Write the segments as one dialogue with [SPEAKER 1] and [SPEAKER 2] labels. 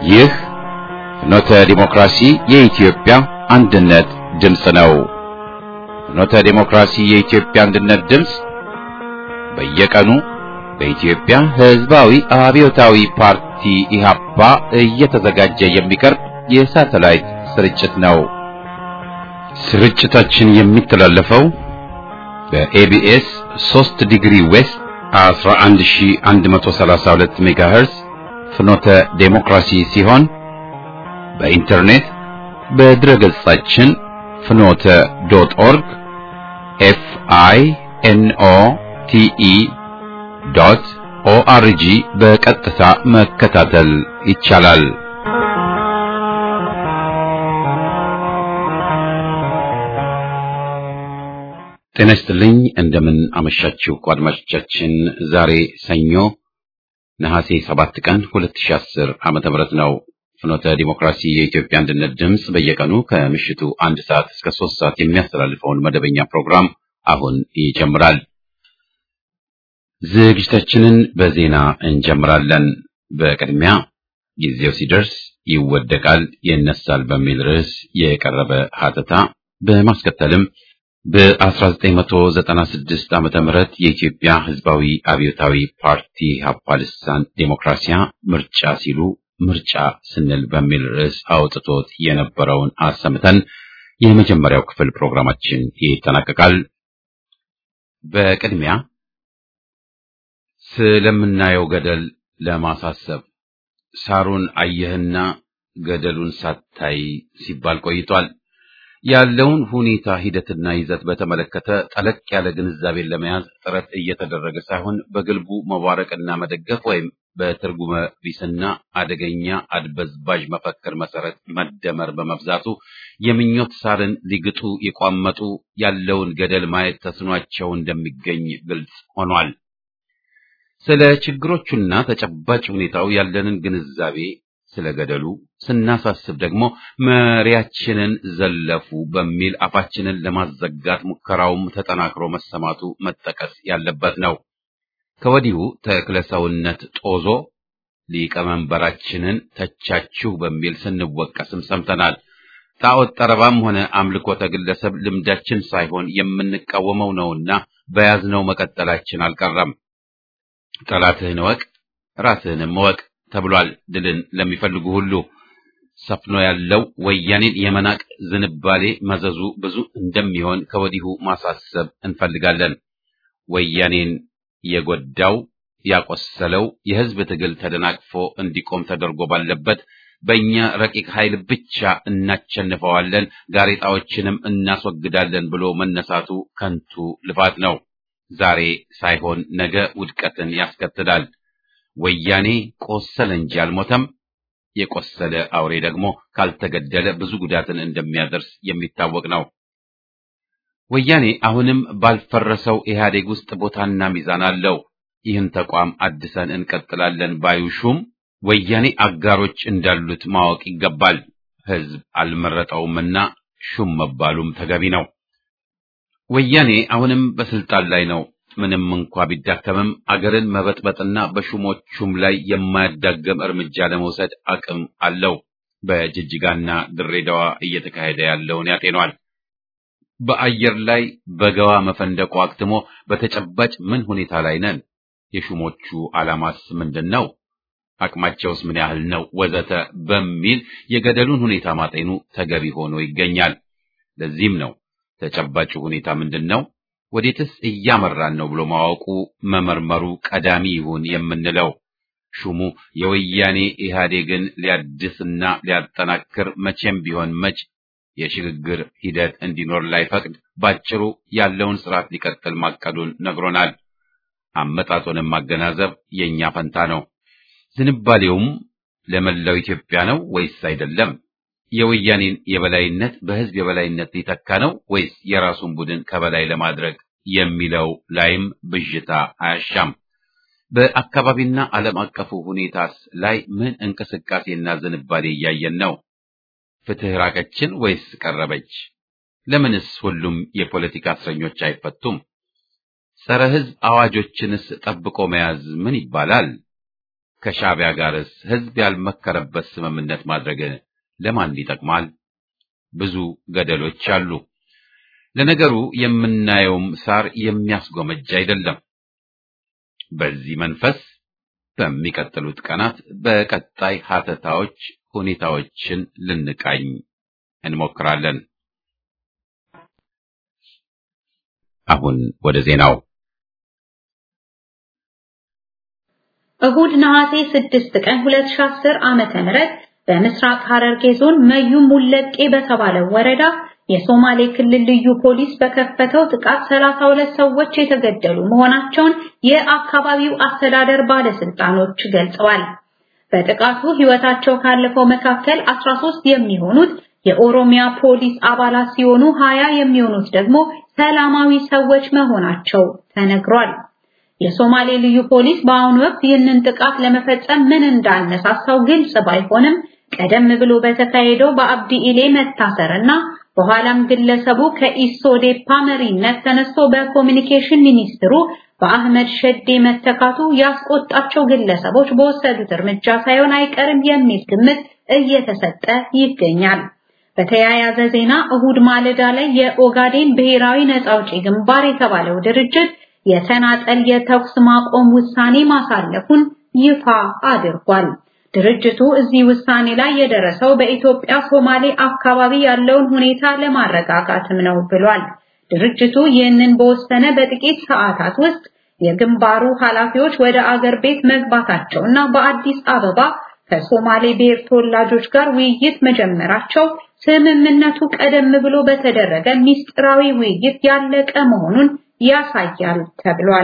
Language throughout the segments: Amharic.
[SPEAKER 1] ይህ ፍኖተ ዲሞክራሲ የኢትዮጵያ አንድነት ድምፅ ነው። ፍኖተ ዲሞክራሲ የኢትዮጵያ አንድነት ድምፅ በየቀኑ በኢትዮጵያ ሕዝባዊ አብዮታዊ ፓርቲ ኢህአፓ እየተዘጋጀ የሚቀርብ የሳተላይት ስርጭት ነው። ስርጭታችን የሚተላለፈው በኤቢኤስ 3 ዲግሪ ዌስት 11132 ሜጋሄርዝ ፍኖተ ዴሞክራሲ ሲሆን በኢንተርኔት በድረገጻችን ፍኖተ ዶት ኦርግ ኤፍ አይ ኤን ኦ ቲ ኢ ዶት ኦአርጂ በቀጥታ መከታተል ይቻላል። ጤና ይስጥልኝ። እንደምን አመሻችሁ አድማጮቻችን። ዛሬ ሰኞ ነሐሴ 7 ቀን 2010 ዓመተ ምህረት ነው። ፍኖተ ዲሞክራሲ የኢትዮጵያ አንድነት ድምፅ በየቀኑ ከምሽቱ አንድ ሰዓት እስከ ሶስት ሰዓት የሚያስተላልፈውን መደበኛ ፕሮግራም አሁን ይጀምራል። ዝግጅታችንን በዜና እንጀምራለን። በቅድሚያ ጊዜው ሲደርስ ይወደቃል፣ ይነሳል በሚል ርዕስ የቀረበ ሀተታ በማስከተልም በ1996 ዓመተ ምህረት የኢትዮጵያ ሕዝባዊ አብዮታዊ ፓርቲ ኢህአፓ ልሳን ዴሞክራሲያ ምርጫ ሲሉ ምርጫ ስንል በሚል ርዕስ አውጥቶት የነበረውን አሰምተን የመጀመሪያው ክፍል ፕሮግራማችን ይጠናቀቃል። በቅድሚያ ስለምናየው ገደል ለማሳሰብ ሳሩን አየህና ገደሉን ሳታይ ሲባል ቆይቷል። ያለውን ሁኔታ ሂደትና ይዘት በተመለከተ ጠለቅ ያለ ግንዛቤን ለመያዝ ጥረት እየተደረገ ሳይሆን በግልቡ መዋረቅና መደገፍ ወይም በትርጉመ ቢስና አደገኛ አድበዝባዥ መፈክር መሰረት መደመር በመብዛቱ የምኞት ሳርን ሊግጡ የቋመጡ ያለውን ገደል ማየት ተስኗቸው እንደሚገኝ ግልጽ ሆኗል። ስለ ችግሮቹና ተጨባጭ ሁኔታው ያለንን ግንዛቤ ስለ ገደሉ ስናሳስብ ደግሞ መሪያችንን ዘለፉ በሚል አፋችንን ለማዘጋት ሙከራውም ተጠናክሮ መሰማቱ መጠቀስ ያለበት ነው። ከወዲሁ ተክለ ሰውነት ጦዞ ሊቀመንበራችንን ተቻችሁ በሚል ስንወቀስም ሰምተናል። ጣዖት ጠረባም ሆነ አምልኮተ ግለሰብ ልምዳችን ሳይሆን የምንቃወመው ነውና በያዝነው መቀጠላችን አልቀረም። ጠላትህን እወቅ ራስህንም እወቅ ተብሏል። ድልን ለሚፈልጉ ሁሉ ሰፍኖ ያለው ወያኔን የመናቅ ዝንባሌ መዘዙ ብዙ እንደሚሆን ከወዲሁ ማሳሰብ እንፈልጋለን። ወያኔን የጎዳው ያቆሰለው የሕዝብ ትግል ተደናቅፎ እንዲቆም ተደርጎ ባለበት በእኛ ረቂቅ ኃይል ብቻ እናቸንፈዋለን፣ ጋሬጣዎችንም እናስወግዳለን ብሎ መነሳቱ ከንቱ ልፋት ነው። ዛሬ ሳይሆን ነገ ውድቀትን ያስከትላል። ወያኔ ቆሰለ እንጂ አልሞተም። የቆሰለ አውሬ ደግሞ ካልተገደለ ብዙ ጉዳትን እንደሚያደርስ የሚታወቅ ነው። ወያኔ አሁንም ባልፈረሰው ኢህአዴግ ውስጥ ቦታና ሚዛን አለው። ይህን ተቋም አድሰን እንቀጥላለን ባዩ ሹም ወያኔ አጋሮች እንዳሉት ማወቅ ይገባል። ህዝብ አልመረጠውምና ሹም መባሉም ተገቢ ነው። ወያኔ አሁንም በስልጣን ላይ ነው። ምንም እንኳ ቢዳከምም አገርን መበጥበጥና በሹሞቹም ላይ የማያዳገም እርምጃ ለመውሰድ አቅም አለው። በጅጅጋና ድሬዳዋ እየተካሄደ ያለውን ያጤኗል። በአየር ላይ በገዋ መፈንደቁ አክትሞ በተጨባጭ ምን ሁኔታ ላይ ነን? የሹሞቹ ዓላማስ ምንድን ነው? አቅማቸውስ ምን ያህል ነው? ወዘተ በሚል የገደሉን ሁኔታ ማጤኑ ተገቢ ሆኖ ይገኛል። ለዚህም ነው ተጨባጭ ሁኔታ ምንድን ነው ወዴትስ እያመራን ነው ብሎ ማወቁ መመርመሩ ቀዳሚ ይሁን የምንለው። ሹሙ የወያኔ ኢህአዴግን ሊያድስና ሊያጠናክር መቼም ቢሆን መች የሽግግር ሂደት እንዲኖር ላይፈቅድ ባጭሩ ያለውን ስርዓት ሊቀጥል ማቀዱን ነግሮናል። አመጣጡንም ማገናዘብ የእኛ ፈንታ ነው። ዝንባሌውም ለመላው ኢትዮጵያ ነው ወይስ አይደለም? የወያኔን የበላይነት በህዝብ የበላይነት ሊተካ ነው ወይስ የራሱን ቡድን ከበላይ ለማድረግ የሚለው ላይም ብዥታ አያሻም። በአካባቢና ዓለም አቀፉ ሁኔታስ ላይ ምን እንቅስቃሴና ዝንባሌ እያየን ነው? ፍትህ ራቀችን ወይስ ቀረበች? ለምንስ ሁሉም የፖለቲካ እስረኞች አይፈቱም? ጸረ ሕዝብ አዋጆችንስ ጠብቆ መያዝ ምን ይባላል? ከሻዕቢያ ጋርስ ህዝብ ያልመከረበት ስምምነት ማድረግ ለማን ይጠቅማል? ብዙ ገደሎች አሉ። ለነገሩ የምናየውም ሳር የሚያስጎመጅ አይደለም። በዚህ መንፈስ በሚቀጥሉት ቀናት በቀጣይ ሀተታዎች ሁኔታዎችን ልንቃኝ እንሞክራለን። አሁን ወደ ዜናው።
[SPEAKER 2] እሁድ ነሐሴ 6 ቀን 2010 ዓመተ ምህረት በምስራቅ ሐረርጌ ዞን መዩ ሙለቄ በተባለው ወረዳ የሶማሌ ክልል ልዩ ፖሊስ በከፈተው ጥቃት 32 ሰዎች የተገደሉ መሆናቸውን የአካባቢው አስተዳደር ባለስልጣኖች ገልጸዋል። በጥቃቱ ሕይወታቸው ካለፈው መካከል 13 የሚሆኑት የኦሮሚያ ፖሊስ አባላት ሲሆኑ 20 የሚሆኑት ደግሞ ሰላማዊ ሰዎች መሆናቸው ተነግሯል። የሶማሌ ልዩ ፖሊስ በአሁኑ ወቅት ይህንን ጥቃት ለመፈጸም ምን እንዳነሳሳው ግልጽ ባይሆንም ቀደም ብሎ በተካሄደው በአብዲ ኢሌ መታሰርና በኋላም ግለሰቡ ከኢሶዴፓ መሪነት ተነስቶ በኮሚኒኬሽን ሚኒስትሩ በአህመድ ሸዴ መተካቱ ያስቆጣቸው ግለሰቦች በወሰዱት እርምጃ ሳይሆን አይቀርም የሚል ግምት እየተሰጠ ይገኛል። በተያያዘ ዜና እሁድ ማለዳ ላይ የኦጋዴን ብሔራዊ ነጻ አውጪ ግንባር የተባለው ድርጅት የተናጠል የተኩስ ማቆም ውሳኔ ማሳለፉን ይፋ አድርጓል። ድርጅቱ እዚህ ውሳኔ ላይ የደረሰው በኢትዮጵያ ሶማሌ አካባቢ ያለውን ሁኔታ ለማረጋጋትም ነው ብሏል። ድርጅቱ ይህንን በወሰነ በጥቂት ሰዓታት ውስጥ የግንባሩ ኃላፊዎች ወደ አገር ቤት መግባታቸውና በአዲስ አበባ ከሶማሌ ብሔር ተወላጆች ጋር ውይይት መጀመራቸው ስምምነቱ ቀደም ብሎ በተደረገ ሚስጥራዊ ውይይት ያለቀ መሆኑን ያሳያል ተብሏል።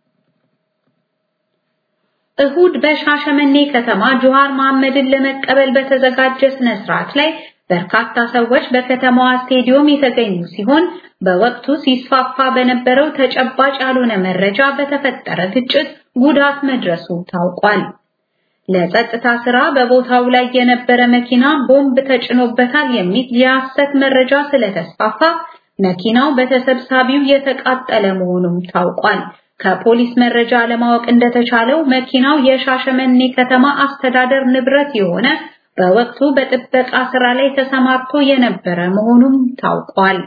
[SPEAKER 2] እሁድ በሻሸመኔ ከተማ ጆሃር መሐመድን ለመቀበል በተዘጋጀ ስነ ስርዓት ላይ በርካታ ሰዎች በከተማዋ ስቴዲዮም የተገኙ ሲሆን በወቅቱ ሲስፋፋ በነበረው ተጨባጭ ያልሆነ መረጃ በተፈጠረ ግጭት ጉዳት መድረሱ ታውቋል። ለጸጥታ ስራ በቦታው ላይ የነበረ መኪና ቦምብ ተጭኖበታል የሚል የሐሰት መረጃ ስለተስፋፋ መኪናው በተሰብሳቢው የተቃጠለ መሆኑም ታውቋል። ከፖሊስ መረጃ ለማወቅ እንደተቻለው መኪናው የሻሸመኔ ከተማ አስተዳደር ንብረት የሆነ በወቅቱ በጥበቃ ስራ ላይ ተሰማርቶ የነበረ መሆኑም ታውቋል።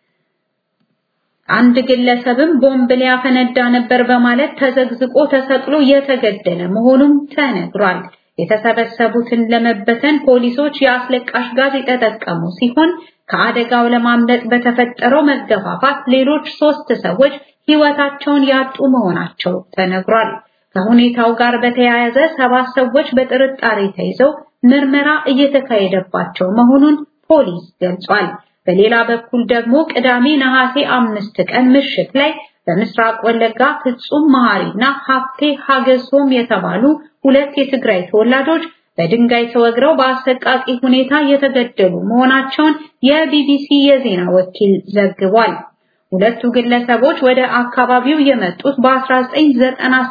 [SPEAKER 2] አንድ ግለሰብም ቦምብ ሊያፈነዳ ነበር በማለት ተዘግዝቆ ተሰቅሎ የተገደለ መሆኑም ተነግሯል። የተሰበሰቡትን ለመበተን ፖሊሶች የአስለቃሽ ጋዝ የተጠቀሙ ሲሆን ከአደጋው ለማምለጥ በተፈጠረው መገፋፋት ሌሎች ሶስት ሰዎች ሕይወታቸውን ያጡ መሆናቸው ተነግሯል። ከሁኔታው ጋር በተያያዘ ሰባት ሰዎች በጥርጣሬ ተይዘው ምርመራ እየተካሄደባቸው መሆኑን ፖሊስ ገልጿል። በሌላ በኩል ደግሞ ቅዳሜ ነሐሴ አምስት ቀን ምሽት ላይ በምስራቅ ወለጋ ፍጹም መሐሪና ሀብቴ ሀገሶም የተባሉ ሁለት የትግራይ ተወላጆች በድንጋይ ተወግረው በአሰቃቂ ሁኔታ የተገደሉ መሆናቸውን የቢቢሲ የዜና ወኪል ዘግቧል። ሁለቱ ግለሰቦች ወደ አካባቢው የመጡት በ1990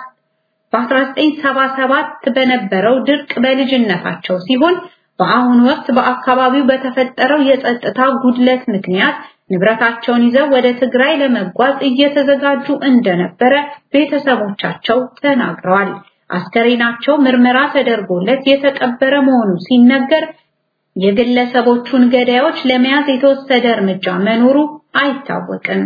[SPEAKER 2] በ1977 በነበረው ድርቅ በልጅነታቸው ሲሆን በአሁኑ ወቅት በአካባቢው በተፈጠረው የጸጥታ ጉድለት ምክንያት ንብረታቸውን ይዘው ወደ ትግራይ ለመጓዝ እየተዘጋጁ እንደነበረ ቤተሰቦቻቸው ተናግረዋል። አስከሬናቸው ምርመራ ተደርጎለት የተቀበረ መሆኑ ሲነገር የግለሰቦቹን ገዳዮች ለመያዝ የተወሰደ እርምጃ መኖሩ አይታወቅም።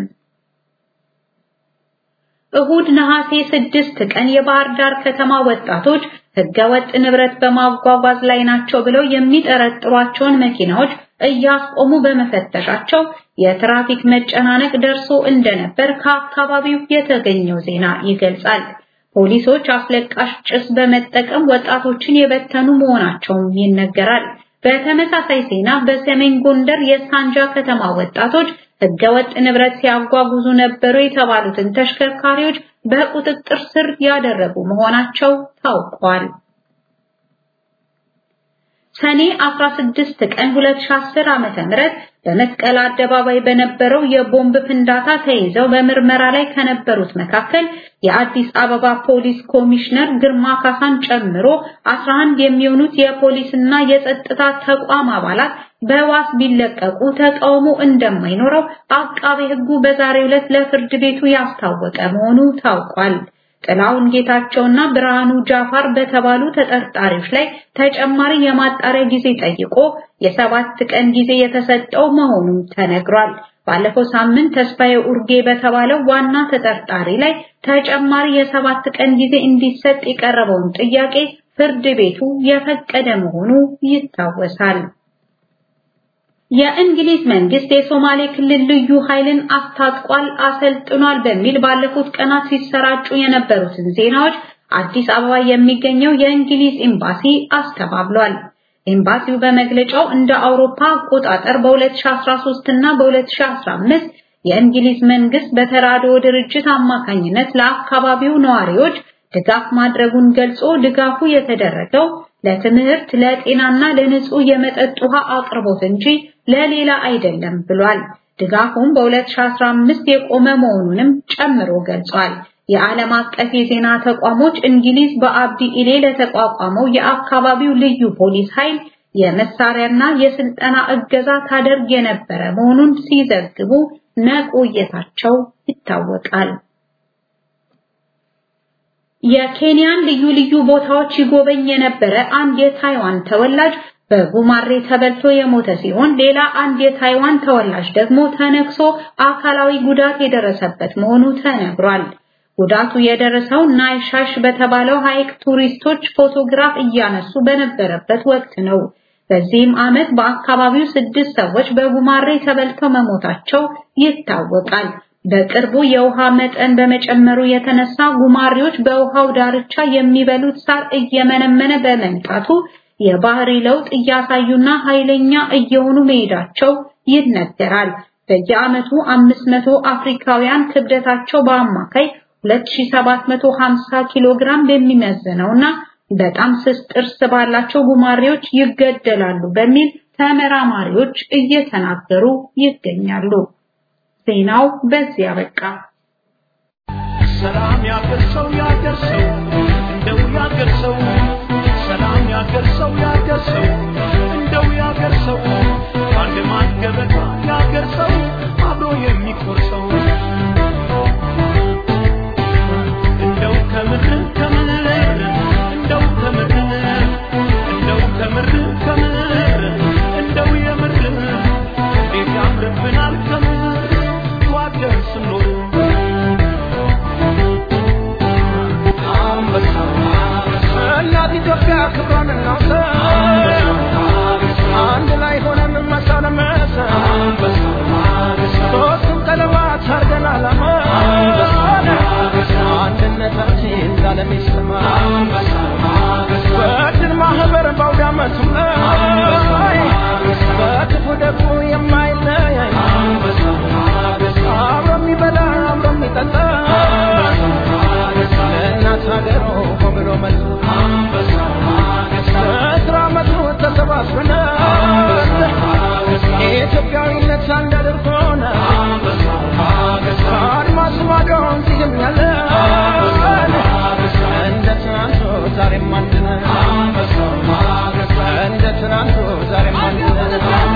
[SPEAKER 2] እሁድ ነሐሴ ስድስት ቀን የባህር ዳር ከተማ ወጣቶች ህገወጥ ንብረት በማጓጓዝ ላይ ናቸው ብለው የሚጠረጥሯቸውን መኪናዎች እያስቆሙ በመፈተሻቸው የትራፊክ መጨናነቅ ደርሶ እንደነበር ከአካባቢው የተገኘው ዜና ይገልጻል። ፖሊሶች አስለቃሽ ጭስ በመጠቀም ወጣቶችን የበተኑ መሆናቸውም ይነገራል። በተመሳሳይ ዜና በሰሜን ጎንደር የሳንጃ ከተማ ወጣቶች ህገወጥ ንብረት ሲያጓጉዙ ነበሩ የተባሉትን ተሽከርካሪዎች በቁጥጥር ስር ያደረጉ መሆናቸው ታውቋል። ሰኔ 16 ቀን 2010 ዓመተ ምህረት በመስቀል አደባባይ በነበረው የቦምብ ፍንዳታ ተይዘው በምርመራ ላይ ከነበሩት መካከል የአዲስ አበባ ፖሊስ ኮሚሽነር ግርማ ካሳን ጨምሮ 11 የሚሆኑት የፖሊስና የጸጥታ ተቋም አባላት በዋስ ቢለቀቁ ተቃውሞ እንደማይኖረው አቃቤ ሕጉ በዛሬው ዕለት ለፍርድ ቤቱ ያስታወቀ መሆኑ ታውቋል። ጥላውን ጌታቸውና ብርሃኑ ጃፋር በተባሉ ተጠርጣሪዎች ላይ ተጨማሪ የማጣሪያ ጊዜ ጠይቆ የሰባት ቀን ጊዜ የተሰጠው መሆኑም ተነግሯል። ባለፈው ሳምንት ተስፋዬ ኡርጌ በተባለው ዋና ተጠርጣሪ ላይ ተጨማሪ የሰባት ቀን ጊዜ እንዲሰጥ የቀረበውን ጥያቄ ፍርድ ቤቱ የፈቀደ መሆኑ ይታወሳል። የእንግሊዝ መንግስት የሶማሌ ክልል ልዩ ኃይልን አስታጥቋል፣ አሰልጥኗል በሚል ባለፉት ቀናት ሲሰራጩ የነበሩትን ዜናዎች አዲስ አበባ የሚገኘው የእንግሊዝ ኤምባሲ አስተባብሏል። ኤምባሲው በመግለጫው እንደ አውሮፓ አቆጣጠር በ2013 እና በ2015 የእንግሊዝ መንግስት በተራድኦ ድርጅት አማካኝነት ለአካባቢው ነዋሪዎች ድጋፍ ማድረጉን ገልጾ ድጋፉ የተደረገው ለትምህርት፣ ለጤናና ለንጹህ የመጠጥ ውሃ አቅርቦት እንጂ ለሌላ አይደለም ብሏል። ድጋፉም በ2015 የቆመ መሆኑንም ጨምሮ ገልጿል። የዓለም አቀፍ የዜና ተቋሞች እንግሊዝ በአብዲ ኢሌ ለተቋቋመው የአካባቢው ልዩ ፖሊስ ኃይል የመሳሪያና የስልጠና እገዛ ታደርግ የነበረ መሆኑን ሲዘግቡ መቆየታቸው ይታወቃል። የኬንያን ልዩ ልዩ ቦታዎች ይጎበኝ የነበረ አንድ የታይዋን ተወላጅ በጉማሬ ተበልቶ የሞተ ሲሆን ሌላ አንድ የታይዋን ተወላጅ ደግሞ ተነክሶ አካላዊ ጉዳት የደረሰበት መሆኑ ተነግሯል። ጉዳቱ የደረሰው ናይሻሽ በተባለው ሐይቅ ቱሪስቶች ፎቶግራፍ እያነሱ በነበረበት ወቅት ነው። በዚህም ዓመት በአካባቢው ስድስት ሰዎች በጉማሬ ተበልተው መሞታቸው ይታወቃል። በቅርቡ የውሃ መጠን በመጨመሩ የተነሳ ጉማሬዎች በውሃው ዳርቻ የሚበሉት ሳር እየመነመነ በመምጣቱ የባህሪ ለውጥ እያሳዩና ኃይለኛ እየሆኑ መሄዳቸው ይነገራል። በየዓመቱ 500 አፍሪካውያን ክብደታቸው በአማካይ 2750 ኪሎ ግራም በሚመዝነውና በጣም ስስ ጥርስ ባላቸው ጉማሬዎች ይገደላሉ በሚል ተመራማሪዎች እየተናገሩ ይገኛሉ። ዜናው በዚያ በቃ።
[SPEAKER 3] ሰላም ያገርሰው ያገርሰው እንደው ያገርሰው ሰላም ያገርሰው ያገርሰው እንደው ያገርሰው አንድ ማን ገበታ ያገርሰው አብሮ የሚቆርሰው እንደው ከምር ከምር እንደው ከምር እንደው ከምር ከምር እንደው የምር እንዴት ያምርብናል ከምር ዋገር ስኖር እናት ኢትዮጵያ ክብሯን እናውሳ አንድ ላይ ሆነን መሳ ለመሳ ሶስቱም ቀለማት አርገን አላማ አንድነታችን ላለም ይሰማ በድል ማህበር በአውደ ዓመቱ ላይ በክፉ ደጉ የማይለያይ አብሮ የሚበላ አብሮ የሚጠጣ ለእናት ሀገሩ ብሎ መላ በስራ ዓመቱ ተሰባስበን ኢትዮጵያዊነት አንድ አድርጎን ከአድማስ ማዶ እዚህም ያለን እንደ ትናንቱ ዛሬም አንድ ነን እንደ ትናንቱ ዛሬም አንድ ነን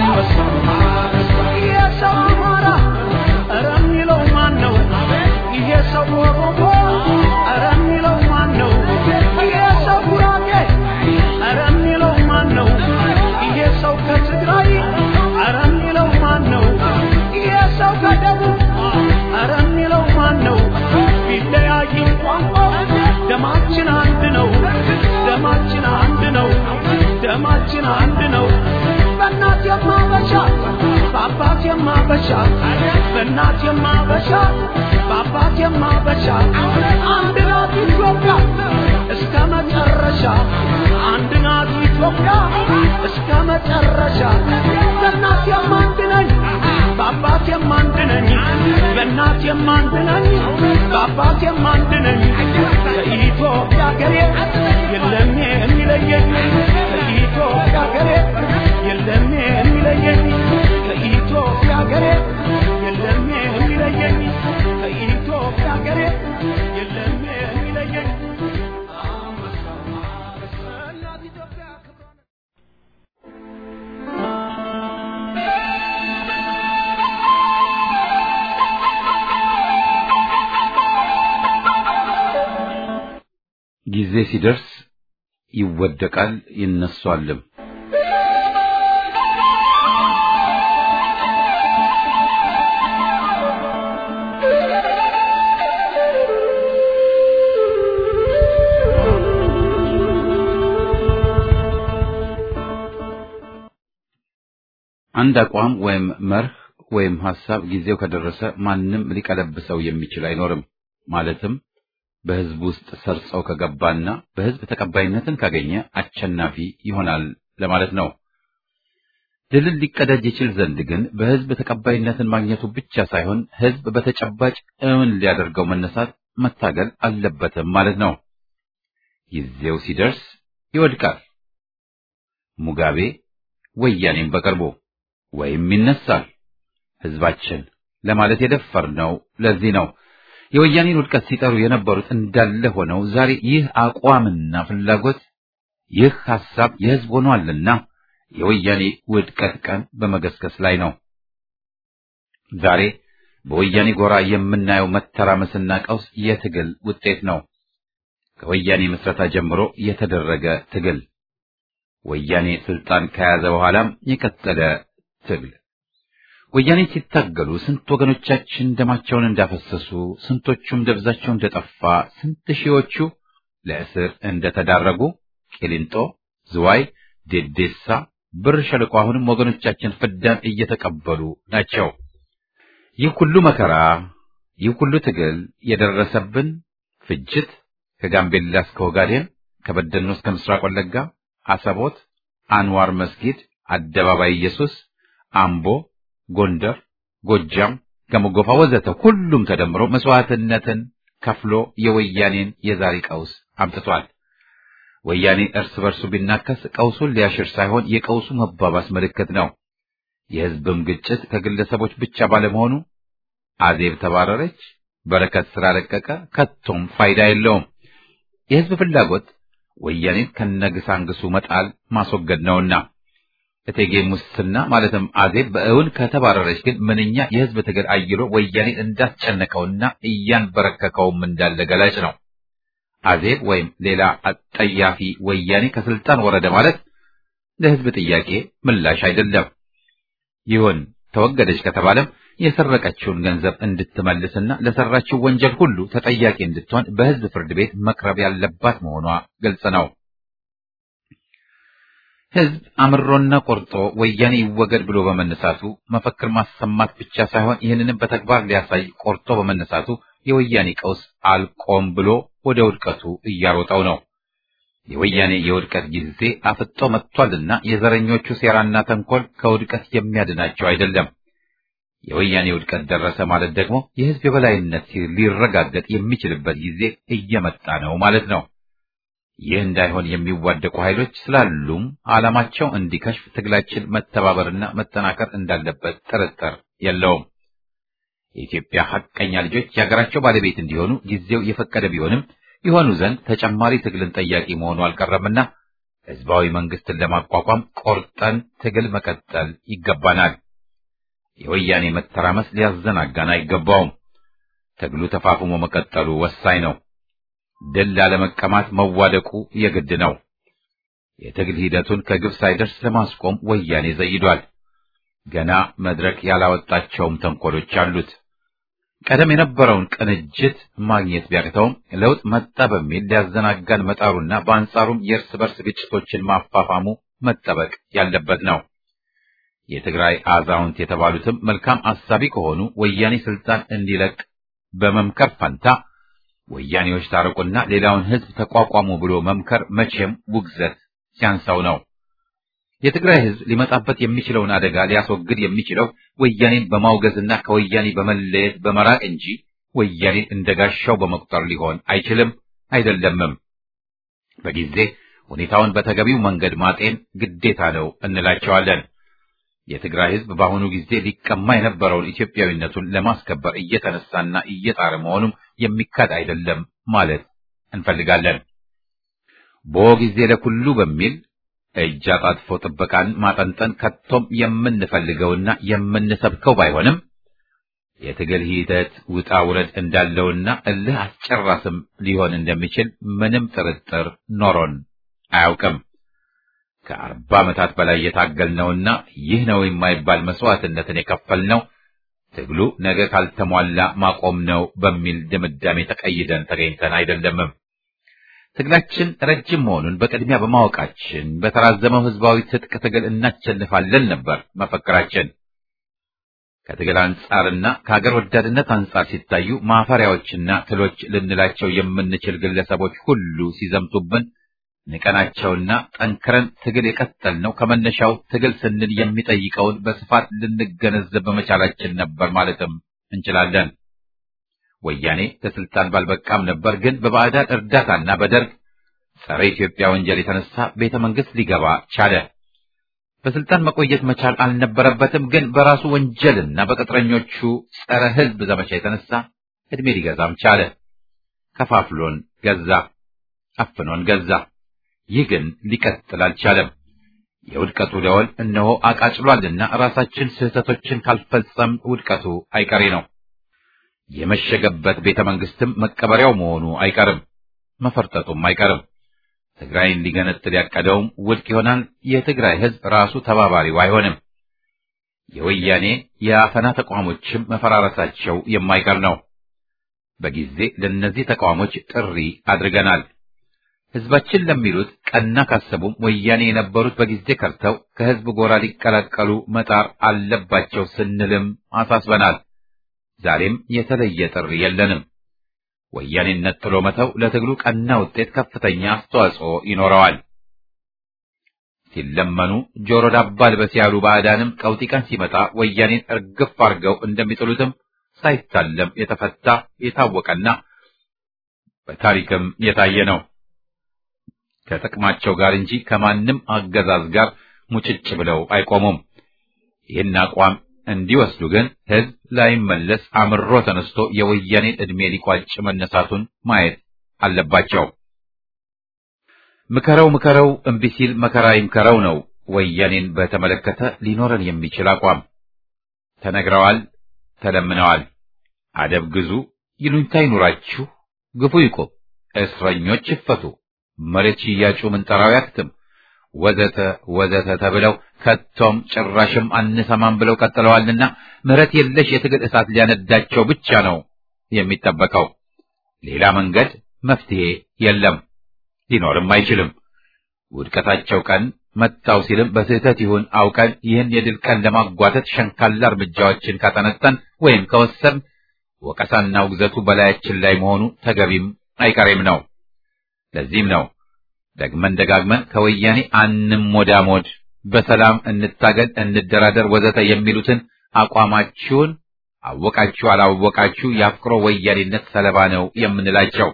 [SPEAKER 3] የሰው አማራ ኧረ የሚለው ማን ነው? ይሄ ሰው ኦሮሞ ኧረ የሚለው ማን ነው? ይሄ ሰው ጉራጌ ኧረ የሚለው ማን ነው? ይሄ ሰው ከትግራይ ኧረ የሚለው ማን ነው? ይሄ ሰው ከደቡብ ኧረ የሚለው ማን ነው? ቢለያይ ቋንቋ ደማችን አንድ ነው። ደማችን አንድ ነው። ደማችን አንድ ነው። በእናት የማበሻ በአባት የማበሻ በእናት የማበሻ በአባት የማበሻ አንድ ናት ኢትዮጵያ እስከ መጨረሻ አንድ ናት ኢትዮጵያ እስከ መጨረሻ በእናት የማንድ ነኝ በአባት የማንድ ነኝ በእናት የማንድ ነኝ በአባት የማንድ ነኝ ከኢትዮጵያ ሀገሬ የለም የሚለየኝ ከኢትዮጵያ ሀገሬ የለም የሚለየኝ ከኢትዮጵያ ሀገሬ የለም የሚለየኝ ከኢትዮጵያ ሀገሬ የለም የሚለየኝ እናት ኢትዮጵያ ክብሯን
[SPEAKER 1] ጊዜ ሲደርስ ይወደቃል ይነሷልም። አንድ አቋም ወይም መርህ ወይም ሐሳብ ጊዜው ከደረሰ ማንም ሊቀለብሰው የሚችል አይኖርም። ማለትም በሕዝብ ውስጥ ሰርጸው ከገባና በሕዝብ ተቀባይነትን ካገኘ አሸናፊ ይሆናል ለማለት ነው። ድልን ሊቀዳጅ ይችል ዘንድ ግን በሕዝብ ተቀባይነትን ማግኘቱ ብቻ ሳይሆን ሕዝብ በተጨባጭ እውን ሊያደርገው መነሳት መታገል አለበትም ማለት ነው። ጊዜው ሲደርስ ይወድቃል። ሙጋቤ ወያኔም በቅርቡ ወይም ይነሳል። ሕዝባችን ለማለት የደፈርነው ለዚህ ነው። የወያኔን ውድቀት ሲጠሩ የነበሩት እንዳለ ሆነው ዛሬ ይህ አቋምና ፍላጎት ይህ ሐሳብ የሕዝብ ሆኗልና የወያኔ ውድቀት ቀን በመገስገስ ላይ ነው። ዛሬ በወያኔ ጎራ የምናየው መተራመስና ቀውስ የትግል ውጤት ነው። ከወያኔ ምስረታ ጀምሮ የተደረገ ትግል፣ ወያኔ ስልጣን ከያዘ በኋላም የቀጠለ ትግል። ወያኔ ሲታገሉ ስንት ወገኖቻችን ደማቸውን እንዳፈሰሱ፣ ስንቶቹም ደብዛቸው እንደጠፋ፣ ስንት ሺዎቹ ለእስር እንደተዳረጉ ቂሊንጦ፣ ዝዋይ፣ ዴዴሳ፣ ብር ሸለቆ አሁንም ወገኖቻችን ፍዳን እየተቀበሉ ናቸው። ይህ ሁሉ መከራ፣ ይህ ሁሉ ትግል የደረሰብን ፍጅት ከጋምቤላ እስከ ኦጋዴን፣ ከበደኖ እስከ ምስራቅ ወለጋ፣ አሰቦት፣ አንዋር መስጊድ፣ አደባባይ ኢየሱስ፣ አምቦ፣ ጎንደር፣ ጎጃም፣ ገመጎፋ ወዘተ ሁሉም ተደምሮ መስዋዕትነትን ከፍሎ የወያኔን የዛሬ ቀውስ አምጥቷል። ወያኔ እርስ በርሱ ቢናከስ ቀውሱን ሊያሽር ሳይሆን የቀውሱ መባባስ ምልክት ነው። የሕዝብም ግጭት ከግለሰቦች ብቻ ባለመሆኑ አዜብ ተባረረች፣ በረከት ስራ ለቀቀ፣ ከቶም ፋይዳ የለውም። የሕዝብ ፍላጎት ወያኔን ከነግሳንግሱ መጣል ማስወገድ ነውና እቴጌ ሙስና ማለትም አዜብ በእውን ከተባረረች ግን ምንኛ የሕዝብ ትግል አይሎ ወያኔን እንዳስጨነቀውና እያንበረከከውም እንዳለ ገላጭ ነው። አዜብ ወይም ሌላ አጠያፊ ወያኔ ከስልጣን ወረደ ማለት ለሕዝብ ጥያቄ ምላሽ አይደለም። ይሁን ተወገደች ከተባለም የሰረቀችውን ገንዘብ እንድትመልስና ለሰራችው ወንጀል ሁሉ ተጠያቂ እንድትሆን በሕዝብ ፍርድ ቤት መቅረብ ያለባት መሆኗ ግልጽ ነው። ሕዝብ አምሮና ቆርጦ ወያኔ ይወገድ ብሎ በመነሳቱ መፈክር ማሰማት ብቻ ሳይሆን ይህንንም በተግባር ሊያሳይ ቆርጦ በመነሳቱ የወያኔ ቀውስ አልቆም ብሎ ወደ ውድቀቱ እያሮጠው ነው። የወያኔ የውድቀት ጊዜ አፍጦ መጥቷልና የዘረኞቹ ሴራና ተንኮል ከውድቀት የሚያድናቸው አይደለም። የወያኔ ውድቀት ደረሰ ማለት ደግሞ የሕዝብ የበላይነት ሊረጋገጥ የሚችልበት ጊዜ እየመጣ ነው ማለት ነው። ይህ እንዳይሆን የሚዋደቁ ኃይሎች ስላሉም ዓላማቸው እንዲከሽፍ ትግላችን መተባበርና መጠናከር እንዳለበት ጥርጥር የለውም። የኢትዮጵያ ሐቀኛ ልጆች የሀገራቸው ባለቤት እንዲሆኑ ጊዜው የፈቀደ ቢሆንም የሆኑ ዘንድ ተጨማሪ ትግልን ጠያቂ መሆኑ አልቀረምና ሕዝባዊ መንግስትን ለማቋቋም ቆርጠን ትግል መቀጠል ይገባናል። የወያኔ መተራመስ ሊያዘናጋን አይገባውም። ትግሉ ተፋፍሞ መቀጠሉ ወሳኝ ነው። ድል ላለመቀማት መዋደቁ የግድ ነው። የትግል ሂደቱን ከግብ ሳይደርስ ለማስቆም ወያኔ ዘይዷል። ገና መድረክ ያላወጣቸውም ተንኮሎች አሉት። ቀደም የነበረውን ቅንጅት ማግኘት ቢያቅተውም ለውጥ መጣ በሚል ሊያዘናጋን መጣሩና በአንጻሩም የእርስ በርስ ግጭቶችን ማፋፋሙ መጠበቅ ያለበት ነው። የትግራይ አዛውንት የተባሉትም መልካም አሳቢ ከሆኑ ወያኔ ስልጣን እንዲለቅ በመምከር ፈንታ ወያኔዎች ታረቁና ሌላውን ሕዝብ ተቋቋሙ ብሎ መምከር መቼም ውግዘት ሲያንሳው ነው። የትግራይ ሕዝብ ሊመጣበት የሚችለውን አደጋ ሊያስወግድ የሚችለው ወያኔን በማውገዝና ከወያኔ በመለየት በመራቅ እንጂ ወያኔን እንደጋሻው በመቁጠር ሊሆን አይችልም አይደለምም። በጊዜ ሁኔታውን በተገቢው መንገድ ማጤን ግዴታ ነው እንላቸዋለን። የትግራይ ሕዝብ በአሁኑ ጊዜ ሊቀማ የነበረውን ኢትዮጵያዊነቱን ለማስከበር እየተነሳና እየጣረ መሆኑም የሚካድ አይደለም ማለት እንፈልጋለን። ቦ ጊዜ ለኩሉ በሚል እጅ አጣጥፎ ጥበቃን ማጠንጠን ከቶም የምንፈልገውና የምንሰብከው ባይሆንም የትግል ሂደት ውጣ ውረድ እንዳለውና እልህ አስጨራስም ሊሆን እንደሚችል ምንም ጥርጥር ኖሮን አያውቅም። ከአርባ ዓመታት በላይ የታገልነውና ይህ ነው የማይባል መስዋዕትነትን የከፈልነው ትግሉ ነገ ካልተሟላ ማቆም ነው በሚል ድምዳሜ ተቀይደን ተገኝተን አይደለምም። ትግላችን ረጅም መሆኑን በቅድሚያ በማወቃችን በተራዘመው ህዝባዊ ትጥቅ ትግል እናሸንፋለን ነበር መፈክራችን። ከትግል አንጻርና ከሀገር ወዳድነት አንጻር ሲታዩ ማፈሪያዎችና ትሎች ልንላቸው የምንችል ግለሰቦች ሁሉ ሲዘምቱብን ንቀናቸውና ጠንክረን ትግል የቀጠልነው ከመነሻው ትግል ስንል የሚጠይቀውን በስፋት ልንገነዘብ በመቻላችን ነበር ማለትም እንችላለን። ወያኔ ከስልጣን ባልበቃም ነበር፣ ግን በባዕዳን እርዳታና በደርግ ጸረ ኢትዮጵያ ወንጀል የተነሳ ቤተ መንግስት ሊገባ ቻለ። በስልጣን መቆየት መቻል አልነበረበትም፣ ግን በራሱ ወንጀልና በቅጥረኞቹ ጸረ ህዝብ ዘመቻ የተነሳ እድሜ ሊገዛም ቻለ። ከፋፍሎን ገዛ፣ አፍኖን ገዛ። ይህ ግን ሊቀጥል አልቻለም። የውድቀቱ ደወል እነሆ አቃጭሏልና ራሳችን ስህተቶችን ካልፈጸም ውድቀቱ አይቀሬ ነው። የመሸገበት ቤተ መንግስትም መቀበሪያው መሆኑ አይቀርም፣ መፈርጠጡም አይቀርም። ትግራይን ሊገነጥል ያቀደውም ውድቅ ይሆናል። የትግራይ ህዝብ ራሱ ተባባሪው አይሆንም። የወያኔ የአፈና ተቋሞችም መፈራረሳቸው የማይቀር ነው። በጊዜ ለእነዚህ ተቋሞች ጥሪ አድርገናል። ህዝባችን ለሚሉት ቀና ካሰቡም ወያኔ የነበሩት በጊዜ ከርተው ከህዝብ ጎራ ሊቀላቀሉ መጣር አለባቸው ስንልም አሳስበናል። ዛሬም የተለየ ጥሪ የለንም። ወያኔነት ጥሎ መተው ለትግሉ ቀና ውጤት ከፍተኛ አስተዋጽኦ ይኖረዋል። ሲለመኑ ጆሮ ዳባ ልበስ ያሉ ባዕዳንም ቀውጢ ቀን ሲመጣ ወያኔን እርግፍ አድርገው እንደሚጥሉትም ሳይታለም የተፈታ የታወቀና በታሪክም የታየ ነው። ከጥቅማቸው ጋር እንጂ ከማንም አገዛዝ ጋር ሙጭጭ ብለው አይቆሙም። ይህን አቋም እንዲወስዱ ግን ህዝብ ላይመለስ አምሮ ተነስቶ የወያኔን ዕድሜ ሊቋጭ መነሳቱን ማየት አለባቸው። ምከረው ምከረው እምቢ ሲል መከራ ይምከረው ነው ወያኔን በተመለከተ ሊኖረን የሚችል አቋም። ተነግረዋል፣ ተለምነዋል። አደብ ግዙ፣ ይሉኝታ ይኑራችሁ፣ ግፉ ይቁም፣ እስረኞች ይፈቱ፣ መሬት ሽያጩ ምንጠራው ያክትም ወዘተ ወዘተ ተብለው ከቶም ጭራሽም አንሰማም ብለው ቀጥለዋልና ምሕረት የለሽ የትግል እሳት ሊያነዳቸው ብቻ ነው የሚጠበቀው። ሌላ መንገድ መፍትሄ የለም፣ ሊኖርም አይችልም። ውድቀታቸው ቀን መጣው ሲልም በስህተት ይሁን አውቀን ይህን የድል ቀን ለማጓተት ሸንካላ እርምጃዎችን ካጠነጠን ወይም ከወሰን ወቀሳና ውግዘቱ በላያችን ላይ መሆኑ ተገቢም አይቀሬም ነው። ለዚህም ነው ደግመን ደጋግመን ከወያኔ አንሞዳሞድ፣ በሰላም እንታገል፣ እንደራደር፣ ወዘተ የሚሉትን አቋማችሁን አወቃችሁ አላወቃችሁ የአፍቅሮ ወያኔነት ሰለባ ነው የምንላቸው።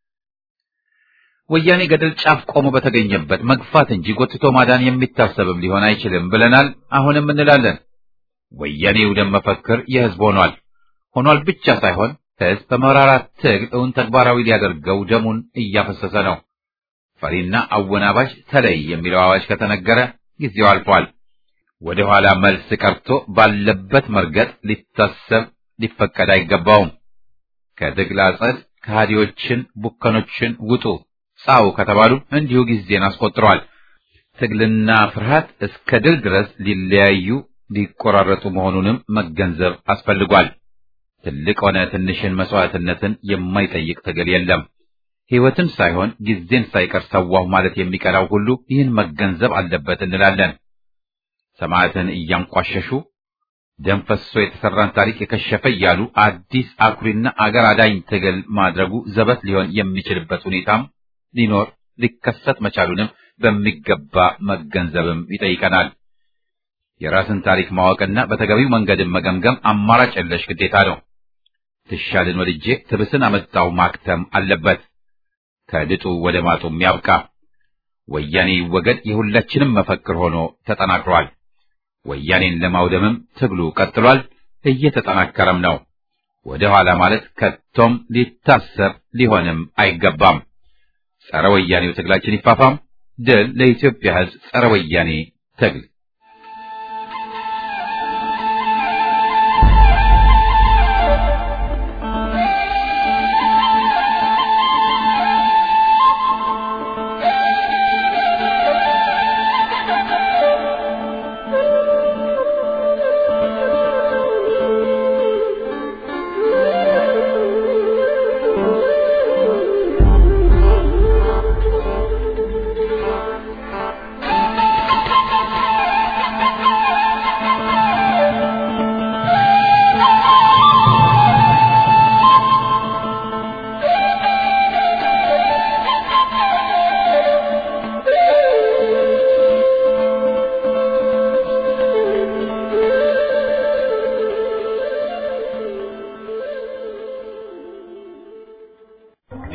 [SPEAKER 1] ወያኔ ገደል ጫፍ ቆሞ በተገኘበት መግፋት እንጂ ጎትቶ ማዳን የሚታሰብም ሊሆን አይችልም ብለናል። አሁንም እንላለን። ወያኔ ውደም መፈክር የህዝብ ሆኗል። ሆኗል ብቻ ሳይሆን ህዝብ በመራራ ትግል እውን ተግባራዊ ሊያደርገው ደሙን እያፈሰሰ ነው። ፈሪና አወናባሽ ተለይ የሚለው አዋጅ ከተነገረ ጊዜው አልፏል። ወደ ኋላ መልስ ቀርቶ ባለበት መርገጥ ሊታሰብ ሊፈቀድ አይገባውም። ከትግል አጸድ ከሃዲዎችን ቡከኖችን ውጡ ጻው ከተባሉ እንዲሁ ጊዜን አስቆጥረዋል። ትግልና ፍርሃት እስከ ድል ድረስ ሊለያዩ ሊቆራረጡ መሆኑንም መገንዘብ አስፈልጓል። ትልቅ ሆነ ትንሽን መስዋዕትነትን የማይጠይቅ ትግል የለም። ሕይወትን ሳይሆን ጊዜን ሳይቀር ሰዋሁ ማለት የሚቀራው ሁሉ ይህን መገንዘብ አለበት እንላለን። ሰማዕትን እያንቋሸሹ ደም ፈሶ የተሰራን ታሪክ የከሸፈ እያሉ አዲስ አኩሪና አገር አዳኝ ትግል ማድረጉ ዘበት ሊሆን የሚችልበት ሁኔታም ሊኖር ሊከሰት መቻሉንም በሚገባ መገንዘብም ይጠይቀናል። የራስን ታሪክ ማወቅና በተገቢው መንገድን መገምገም አማራጭ የለሽ ግዴታ ነው። ትሻልን ወድጄ ትብስን አመጣው ማክተም አለበት። ከድጡ ወደ ማጡም ያብቃ። ወያኔ ይወገድ የሁላችንም መፈክር ሆኖ ተጠናክሯል። ወያኔን ለማውደምም ትግሉ ቀጥሏል፣ እየተጠናከረም ነው። ወደ ኋላ ማለት ከቶም ሊታሰብ ሊሆንም አይገባም። ጸረ ወያኔው ትግላችን ይፋፋም። ድል ለኢትዮጵያ ሕዝብ ጸረ ወያኔ ትግል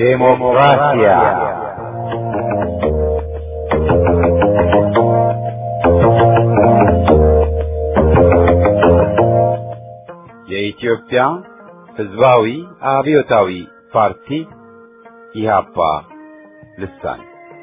[SPEAKER 4] ዴሞክራሲያ የኢትዮጵያ ሕዝባዊ አብዮታዊ ፓርቲ ኢህአፓ ልሳን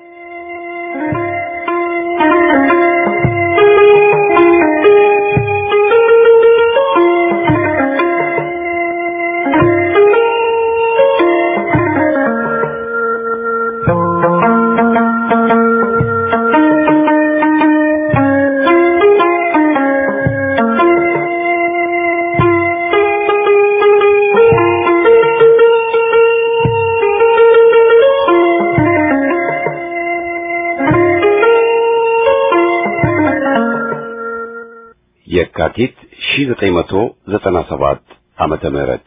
[SPEAKER 4] የካቲት 1997 ዓመተ ምህረት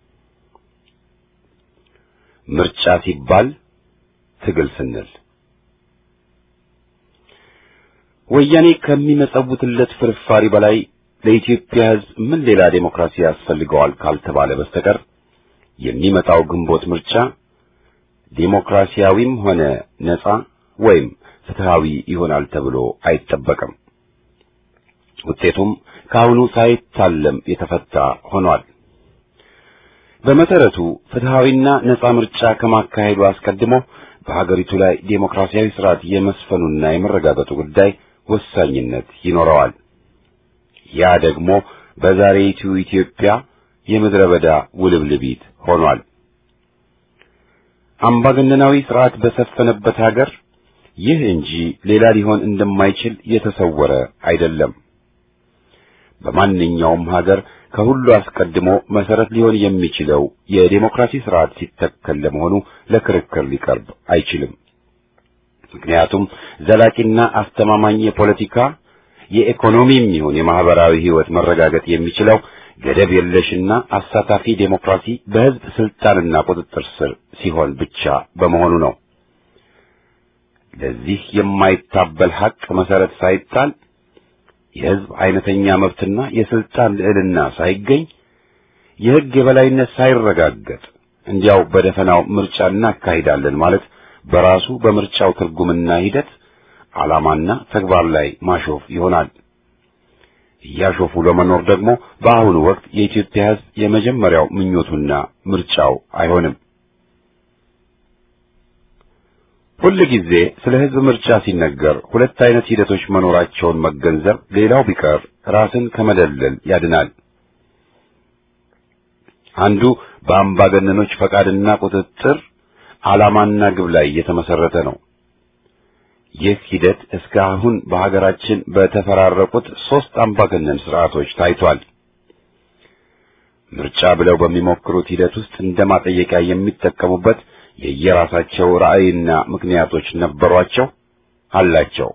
[SPEAKER 4] ምርጫ ሲባል ትግል ስንል ወያኔ ከሚመጸውትለት ፍርፋሪ በላይ ለኢትዮጵያ ሕዝብ ምን ሌላ ዴሞክራሲ ያስፈልገዋል ካልተባለ በስተቀር የሚመጣው ግንቦት ምርጫ ዴሞክራሲያዊም ሆነ ነጻ ወይም ፍትሃዊ ይሆናል ተብሎ አይጠበቅም። ውጤቱም ከአሁኑ ሳይታለም የተፈታ ሆኗል። በመሰረቱ ፍትሃዊና ነጻ ምርጫ ከማካሄዱ አስቀድሞ በሀገሪቱ ላይ ዴሞክራሲያዊ ስርዓት የመስፈኑና የመረጋገጡ ጉዳይ ወሳኝነት ይኖረዋል። ያ ደግሞ በዛሬይቱ ኢትዮጵያ የምድረ በዳ ውልብልቢት ሆኗል። አምባገነናዊ ስርዓት በሰፈነበት ሀገር ይህ እንጂ ሌላ ሊሆን እንደማይችል የተሰወረ አይደለም። በማንኛውም ሀገር ከሁሉ አስቀድሞ መሰረት ሊሆን የሚችለው የዴሞክራሲ ስርዓት ሲተከል ለመሆኑ ለክርክር ሊቀርብ አይችልም። ምክንያቱም ዘላቂና አስተማማኝ የፖለቲካ የኢኮኖሚም ይሁን የማህበራዊ ህይወት መረጋገጥ የሚችለው ገደብ የለሽና አሳታፊ ዴሞክራሲ በህዝብ ስልጣንና ቁጥጥር ስር ሲሆን ብቻ በመሆኑ ነው። ለዚህ የማይታበል ሀቅ መሰረት ሳይጣል የህዝብ አይነተኛ መብትና የስልጣን ልዕልና ሳይገኝ የህግ የበላይነት ሳይረጋገጥ እንዲያው በደፈናው ምርጫ እናካሂዳለን ማለት በራሱ በምርጫው ትርጉምና ሂደት ዓላማና ተግባር ላይ ማሾፍ ይሆናል። እያሾፉ ለመኖር ደግሞ በአሁኑ ወቅት የኢትዮጵያ ህዝብ የመጀመሪያው ምኞቱና ምርጫው አይሆንም። ሁል ጊዜ ስለ ህዝብ ምርጫ ሲነገር ሁለት አይነት ሂደቶች መኖራቸውን መገንዘብ ሌላው ቢቀር ራስን ከመደለል ያድናል። አንዱ በአምባገነኖች ፈቃድና ቁጥጥር ዓላማና ግብ ላይ የተመሰረተ ነው። ይህ ሂደት እስካሁን በሀገራችን በተፈራረቁት ሦስት አምባገነን ስርዓቶች ታይቷል። ምርጫ ብለው በሚሞክሩት ሂደት ውስጥ እንደ ማጠየቂያ የሚጠቀሙበት የየራሳቸው ራዕይና ምክንያቶች ነበሯቸው አላቸው።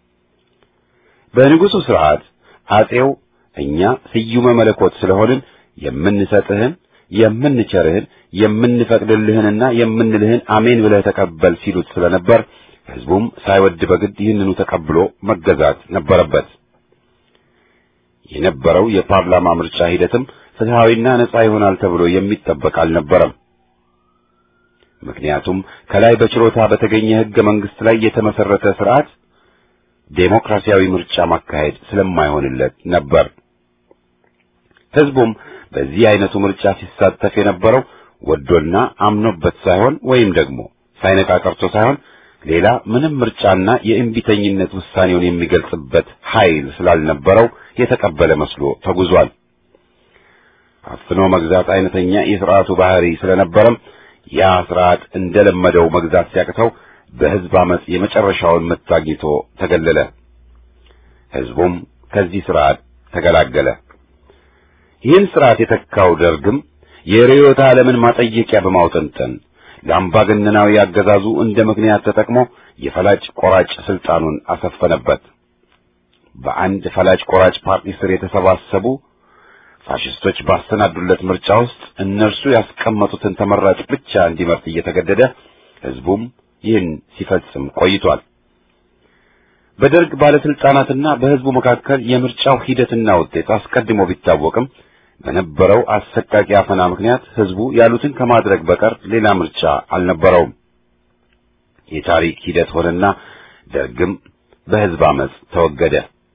[SPEAKER 4] በንጉሡ ስርዓት አጼው እኛ ስዩመ መለኮት ስለሆንን የምንሰጥህን የምንቸርህን የምንፈቅድልህንና የምንልህን አሜን ብለህ ተቀበል ሲሉት ስለነበር ሕዝቡም ሳይወድ በግድ ይህንኑ ተቀብሎ መገዛት ነበረበት። የነበረው የፓርላማ ምርጫ ሂደትም ፍትሐዊና ነጻ ይሆናል ተብሎ የሚጠበቅ አልነበረም። ምክንያቱም ከላይ በችሮታ በተገኘ ሕገ መንግሥት ላይ የተመሰረተ ስርዓት ዴሞክራሲያዊ ምርጫ ማካሄድ ስለማይሆንለት ነበር። ሕዝቡም በዚህ አይነቱ ምርጫ ሲሳተፍ የነበረው ወዶና አምኖበት ሳይሆን ወይም ደግሞ ሳይነቃ ቀርቶ ሳይሆን ሌላ ምንም ምርጫና የእምቢተኝነት ውሳኔውን የሚገልጽበት ኃይል ስላልነበረው የተቀበለ መስሎ ተጉዟል። አፍኖ መግዛት አይነተኛ የሥርዓቱ ባህሪ ስለነበረም ያ ስርዓት እንደለመደው መግዛት ሲያቅተው በሕዝብ አመፅ የመጨረሻውን ምት አግኝቶ ተገለለ። ሕዝቡም ከዚህ ስርዓት ተገላገለ። ይህን ስርዓት የተካው ደርግም የርዕዮተ ዓለምን ማጠየቂያ በማውጠንጠን ለአምባገነናዊ አገዛዙ እንደ ምክንያት ተጠቅሞ የፈላጭ ቆራጭ ስልጣኑን አሰፈነበት። በአንድ ፈላጭ ቆራጭ ፓርቲ ስር የተሰባሰቡ ፋሽስቶች ባሰናዱለት ምርጫ ውስጥ እነርሱ ያስቀመጡትን ተመራጭ ብቻ እንዲመርጥ እየተገደደ ሕዝቡም ይህን ሲፈጽም ቆይቷል። በደርግ ባለስልጣናትና በሕዝቡ መካከል የምርጫው ሂደትና ውጤት አስቀድሞ ቢታወቅም በነበረው አሰቃቂ አፈና ምክንያት ህዝቡ ያሉትን ከማድረግ በቀር ሌላ ምርጫ አልነበረውም። የታሪክ ሂደት ሆነና ደርግም በህዝብ አመጽ ተወገደ።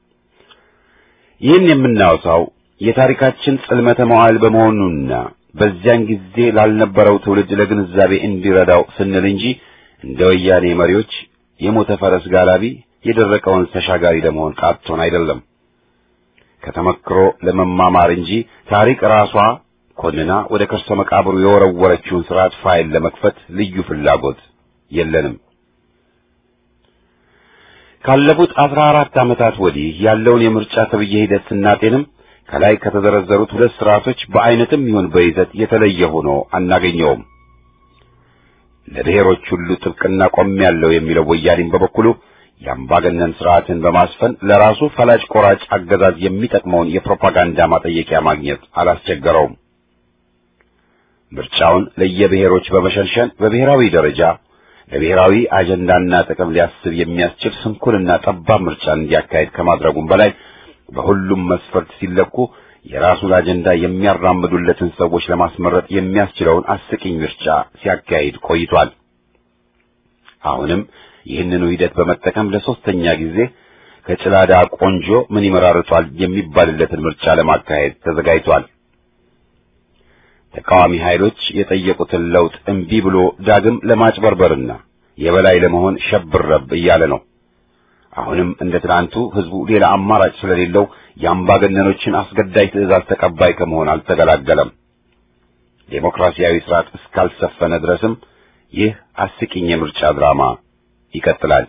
[SPEAKER 4] ይህን የምናወሳው የታሪካችን ጽልመተ መዋዕል በመሆኑና በዚያን ጊዜ ላልነበረው ትውልድ ለግንዛቤ እንዲረዳው ስንል እንጂ እንደ ወያኔ መሪዎች የሞተ ፈረስ ጋላቢ የደረቀውን ተሻጋሪ ለመሆን ቃቶን አይደለም። ከተመክሮ ለመማማር እንጂ ታሪክ ራሷ ኮንና ወደ ከርሰ መቃብሩ የወረወረችውን ስርዓት ፋይል ለመክፈት ልዩ ፍላጎት የለንም። ካለፉት አስራ አራት ዓመታት ወዲህ ያለውን የምርጫ ተብዬ ሂደት ስናጤንም ከላይ ከተዘረዘሩት ሁለት ስርዓቶች በአይነትም ይሁን በይዘት የተለየ ሆኖ አናገኘውም። ለብሔሮች ሁሉ ጥብቅና ቆሜያለሁ የሚለው ወያኔም በበኩሉ የአምባገነን ስርዓትን በማስፈን ለራሱ ፈላጭ ቆራጭ አገዛዝ የሚጠቅመውን የፕሮፓጋንዳ ማጠየቂያ ማግኘት አላስቸገረውም። ምርጫውን ለየብሔሮች በመሸንሸን በብሔራዊ ደረጃ ለብሔራዊ አጀንዳና ጥቅም ሊያስብ የሚያስችል ስንኩልና ጠባብ ምርጫን እንዲያካሄድ ከማድረጉም በላይ በሁሉም መስፈርት ሲለኩ የራሱን አጀንዳ የሚያራምዱለትን ሰዎች ለማስመረጥ የሚያስችለውን አስቂኝ ምርጫ ሲያካሂድ ቆይቷል። አሁንም ይህንኑ ሂደት በመጠቀም ለሶስተኛ ጊዜ ከጭላዳ ቆንጆ ምን ይመራርጧል የሚባልለትን ምርጫ ለማካሄድ ተዘጋጅቷል። ተቃዋሚ ኃይሎች የጠየቁትን ለውጥ እምቢ ብሎ ዳግም ለማጭበርበርና የበላይ ለመሆን ሸብረብ እያለ ነው። አሁንም እንደ ትናንቱ ህዝቡ ሌላ አማራጭ ስለሌለው የአምባገነኖችን አስገዳጅ ትዕዛዝ ተቀባይ ከመሆን አልተገላገለም። ዴሞክራሲያዊ ስርዓት እስካልሰፈነ ድረስም ይህ አስቂኝ የምርጫ ድራማ ይቀጥላል።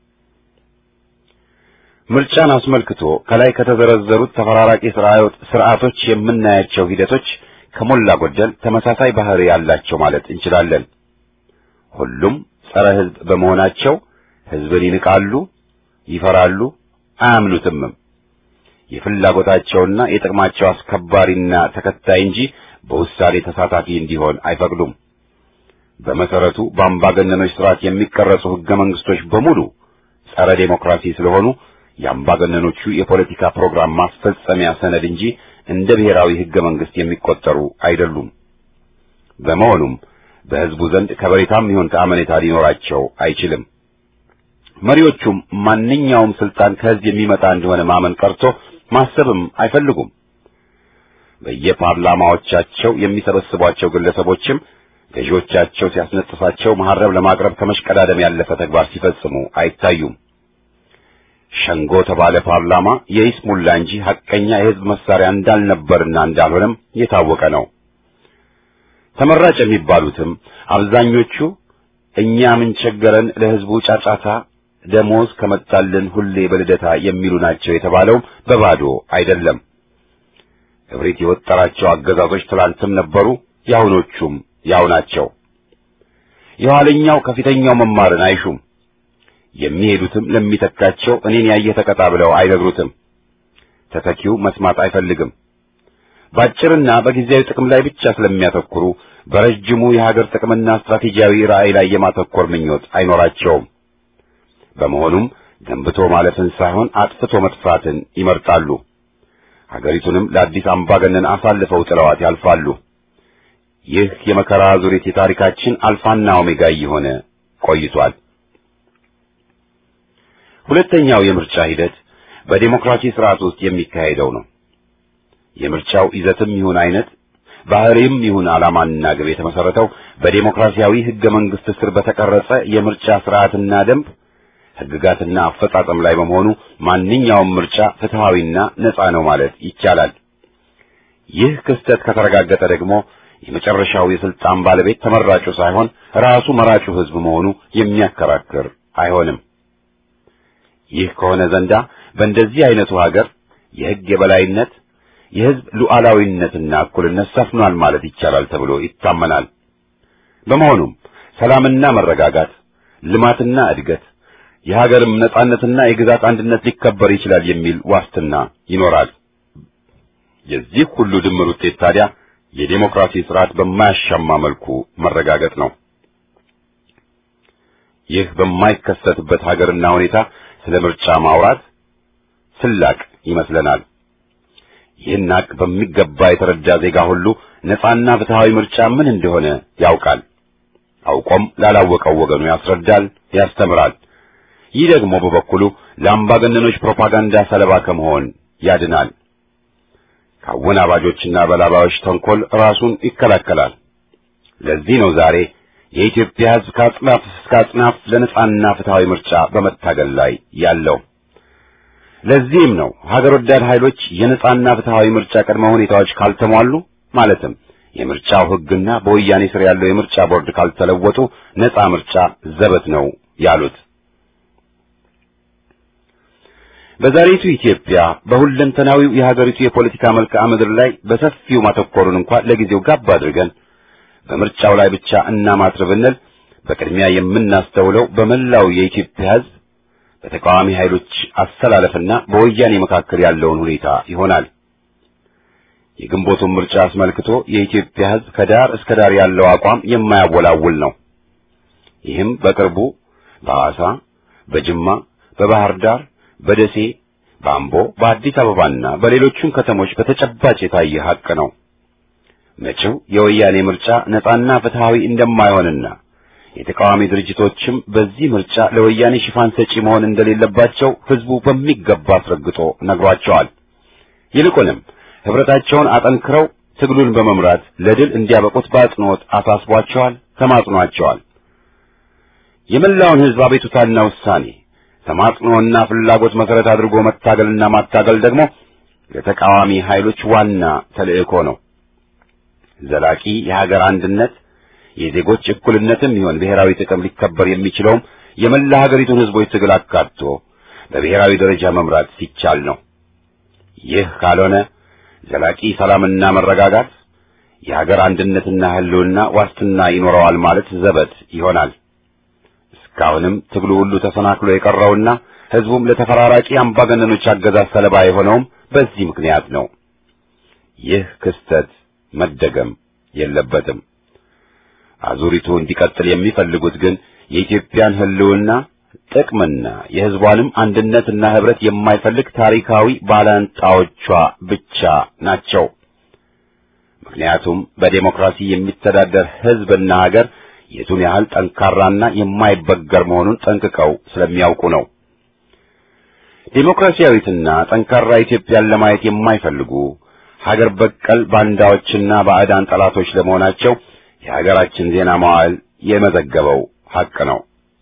[SPEAKER 4] ምርጫን አስመልክቶ ከላይ ከተዘረዘሩት ተፈራራቂ ስርዓቶች የምናያቸው ሂደቶች ከሞላ ጎደል ተመሳሳይ ባህሪ ያላቸው ማለት እንችላለን። ሁሉም ጸረ ህዝብ በመሆናቸው ህዝብን ይንቃሉ፣ ይፈራሉ፣ አያምኑትምም። የፍላጎታቸውና የጥቅማቸው አስከባሪና ተከታይ እንጂ በውሳኔ ተሳታፊ እንዲሆን አይፈቅዱም። በመሰረቱ በአምባገነኖች ስርዓት የሚቀረጹ ህገ መንግስቶች በሙሉ ጸረ ዴሞክራሲ ስለሆኑ የአምባገነኖቹ የፖለቲካ ፕሮግራም ማስፈጸሚያ ሰነድ እንጂ እንደ ብሔራዊ ህገ መንግስት የሚቆጠሩ አይደሉም። በመሆኑም በህዝቡ ዘንድ ከበሬታም ይሁን ከአመኔታ ሊኖራቸው አይችልም። መሪዎቹም ማንኛውም ስልጣን ከህዝብ የሚመጣ እንደሆነ ማመን ቀርቶ ማሰብም አይፈልጉም። በየፓርላማዎቻቸው የሚሰበስቧቸው ግለሰቦችም ገዢዎቻቸው ሲያስነጥሳቸው መሐረብ ለማቅረብ ከመሽቀዳደም ያለፈ ተግባር ሲፈጽሙ አይታዩም። ሸንጎ ተባለ ፓርላማ የይስሙላ እንጂ ሐቀኛ የህዝብ መሳሪያ እንዳልነበርና እንዳልሆነም የታወቀ ነው። ተመራጭ የሚባሉትም አብዛኞቹ እኛ ምን ቸገረን ለህዝቡ ጫጫታ ደሞዝ ከመጣልን ሁሌ በልደታ የሚሉ ናቸው የተባለውም በባዶ አይደለም። እብሪት የወጠራቸው አገዛዞች ትላንትም ነበሩ፣ የአሁኖቹም ያው ናቸው። የኋለኛው ከፊተኛው መማርን አይሹም። የሚሄዱትም ለሚተካቸው እኔን ያየ ተቀጣ ብለው አይነግሩትም። ተተኪው መስማት አይፈልግም። ባጭርና በጊዜያዊ ጥቅም ላይ ብቻ ስለሚያተኩሩ በረጅሙ የሀገር ጥቅምና ስትራቴጂያዊ ራዕይ ላይ የማተኮር ምኞት አይኖራቸውም። በመሆኑም ገንብቶ ማለፍን ሳይሆን አጥፍቶ መጥፋትን ይመርጣሉ። ሀገሪቱንም ለአዲስ አምባገነን አሳልፈው ጥለዋት ያልፋሉ። ይህ የመከራ ዙሪት የታሪካችን አልፋና ኦሜጋ እየሆነ ቆይቷል። ሁለተኛው የምርጫ ሂደት በዴሞክራሲ ስርዓት ውስጥ የሚካሄደው ነው። የምርጫው ይዘትም ይሁን አይነት ባህሪም ይሁን ዓላማና ግብ የተመሰረተው በዴሞክራሲያዊ ህገ መንግስት ስር በተቀረጸ የምርጫ ስርዓትና ደንብ ህግጋትና አፈጻጸም ላይ በመሆኑ ማንኛውም ምርጫ ፍትሃዊና ነጻ ነው ማለት ይቻላል። ይህ ክስተት ከተረጋገጠ ደግሞ የመጨረሻው የስልጣን ባለቤት ተመራጩ ሳይሆን ራሱ መራጩ ህዝብ መሆኑ የሚያከራክር አይሆንም። ይህ ከሆነ ዘንዳ በእንደዚህ አይነቱ ሀገር የህግ የበላይነት የህዝብ ሉዓላዊነትና እኩልነት ሰፍኗል ማለት ይቻላል ተብሎ ይታመናል። በመሆኑም ሰላምና መረጋጋት፣ ልማትና እድገት፣ የሀገርም ነጻነትና የግዛት አንድነት ሊከበር ይችላል የሚል ዋስትና ይኖራል። የዚህ ሁሉ ድምር ውጤት ታዲያ የዴሞክራሲ ስርዓት በማያሻማ መልኩ መረጋገጥ ነው። ይህ በማይከሰትበት ሀገርና ሁኔታ ስለ ምርጫ ማውራት ስላቅ ይመስለናል። ይህን ሀቅ በሚገባ የተረዳ ዜጋ ሁሉ ነጻና ፍትሃዊ ምርጫ ምን እንደሆነ ያውቃል። አውቆም ላላወቀው ወገኑ ያስረዳል፣ ያስተምራል። ይህ ደግሞ በበኩሉ ለአምባገነኖች ፕሮፓጋንዳ ሰለባ ከመሆን ያድናል። ከአወናባጆችና በላባዮች ተንኮል ራሱን ይከላከላል። ለዚህ ነው ዛሬ የኢትዮጵያ ሕዝብ ከአጽናፍ እስከ አጽናፍ ለነጻና ፍትሃዊ ምርጫ በመታገል ላይ ያለው። ለዚህም ነው ሀገር ወዳድ ኃይሎች የነጻና ፍትሃዊ ምርጫ ቅድመ ሁኔታዎች ካልተሟሉ ማለትም የምርጫው ሕግና በወያኔ ስር ያለው የምርጫ ቦርድ ካልተለወጡ ነጻ ምርጫ ዘበት ነው ያሉት። በዛሬቱ ኢትዮጵያ በሁለንተናዊው የሀገሪቱ የፖለቲካ መልክዓ ምድር ላይ በሰፊው ማተኮሩን እንኳን ለጊዜው ጋብ አድርገን በምርጫው ላይ ብቻ እናማትር ብንል በቅድሚያ የምናስተውለው በመላው የኢትዮጵያ ሕዝብ በተቃዋሚ ኃይሎች አሰላለፍና በወያኔ መካከል ያለውን ሁኔታ ይሆናል። የግንቦቱን ምርጫ አስመልክቶ የኢትዮጵያ ሕዝብ ከዳር እስከ ዳር ያለው አቋም የማያወላውል ነው። ይህም በቅርቡ በሐዋሳ፣ በጅማ፣ በባህር ዳር፣ በደሴ፣ በአምቦ፣ በአዲስ አበባና በሌሎቹም ከተሞች በተጨባጭ የታየ ሐቅ ነው። መጪው የወያኔ ምርጫ ነጻና ፍትሃዊ እንደማይሆንና የተቃዋሚ ድርጅቶችም በዚህ ምርጫ ለወያኔ ሽፋን ሰጪ መሆን እንደሌለባቸው ሕዝቡ በሚገባ አስረግጦ ነግሯቸዋል። ይልቁንም ህብረታቸውን አጠንክረው ትግሉን በመምራት ለድል እንዲያበቁት በአጽንኦት አሳስቧቸዋል፣ ተማጽኗቸዋል። የመላውን ሕዝብ አቤቱታና ውሳኔ ተማጽኖና ፍላጎት መሰረት አድርጎ መታገልና ማታገል ደግሞ ለተቃዋሚ ኃይሎች ዋና ተልእኮ ነው። ዘላቂ የሀገር አንድነት የዜጎች እኩልነትም ይሆን ብሔራዊ ጥቅም ሊከበር የሚችለውም የመላ ሀገሪቱን ሕዝቦች ትግል አካቶ በብሔራዊ ደረጃ መምራት ሲቻል ነው። ይህ ካልሆነ ዘላቂ ሰላምና መረጋጋት የሀገር አንድነትና ሕልውና ዋስትና ይኖረዋል ማለት ዘበት ይሆናል። እስካሁንም ትግሉ ሁሉ ተሰናክሎ የቀረውና ሕዝቡም ለተፈራራቂ አምባገነኖች አገዛዝ ሰለባ የሆነውም በዚህ ምክንያት ነው። ይህ ክስተት መደገም የለበትም። አዙሪቱ እንዲቀጥል የሚፈልጉት ግን የኢትዮጵያን ሕልውና ጥቅምና የሕዝቧንም አንድነትና ኅብረት የማይፈልግ ታሪካዊ ባላንጣዎቿ ብቻ ናቸው። ምክንያቱም በዴሞክራሲ የሚተዳደር ሕዝብና ሀገር የቱን ያህል ጠንካራና የማይበገር መሆኑን ጠንቅቀው ስለሚያውቁ ነው። ዴሞክራሲያዊትና ጠንካራ ኢትዮጵያን ለማየት የማይፈልጉ ሀገር በቀል ባንዳዎችና ባዕዳን ጠላቶች ለመሆናቸው የሀገራችን ዜና መዋዕል የመዘገበው ሐቅ ነው።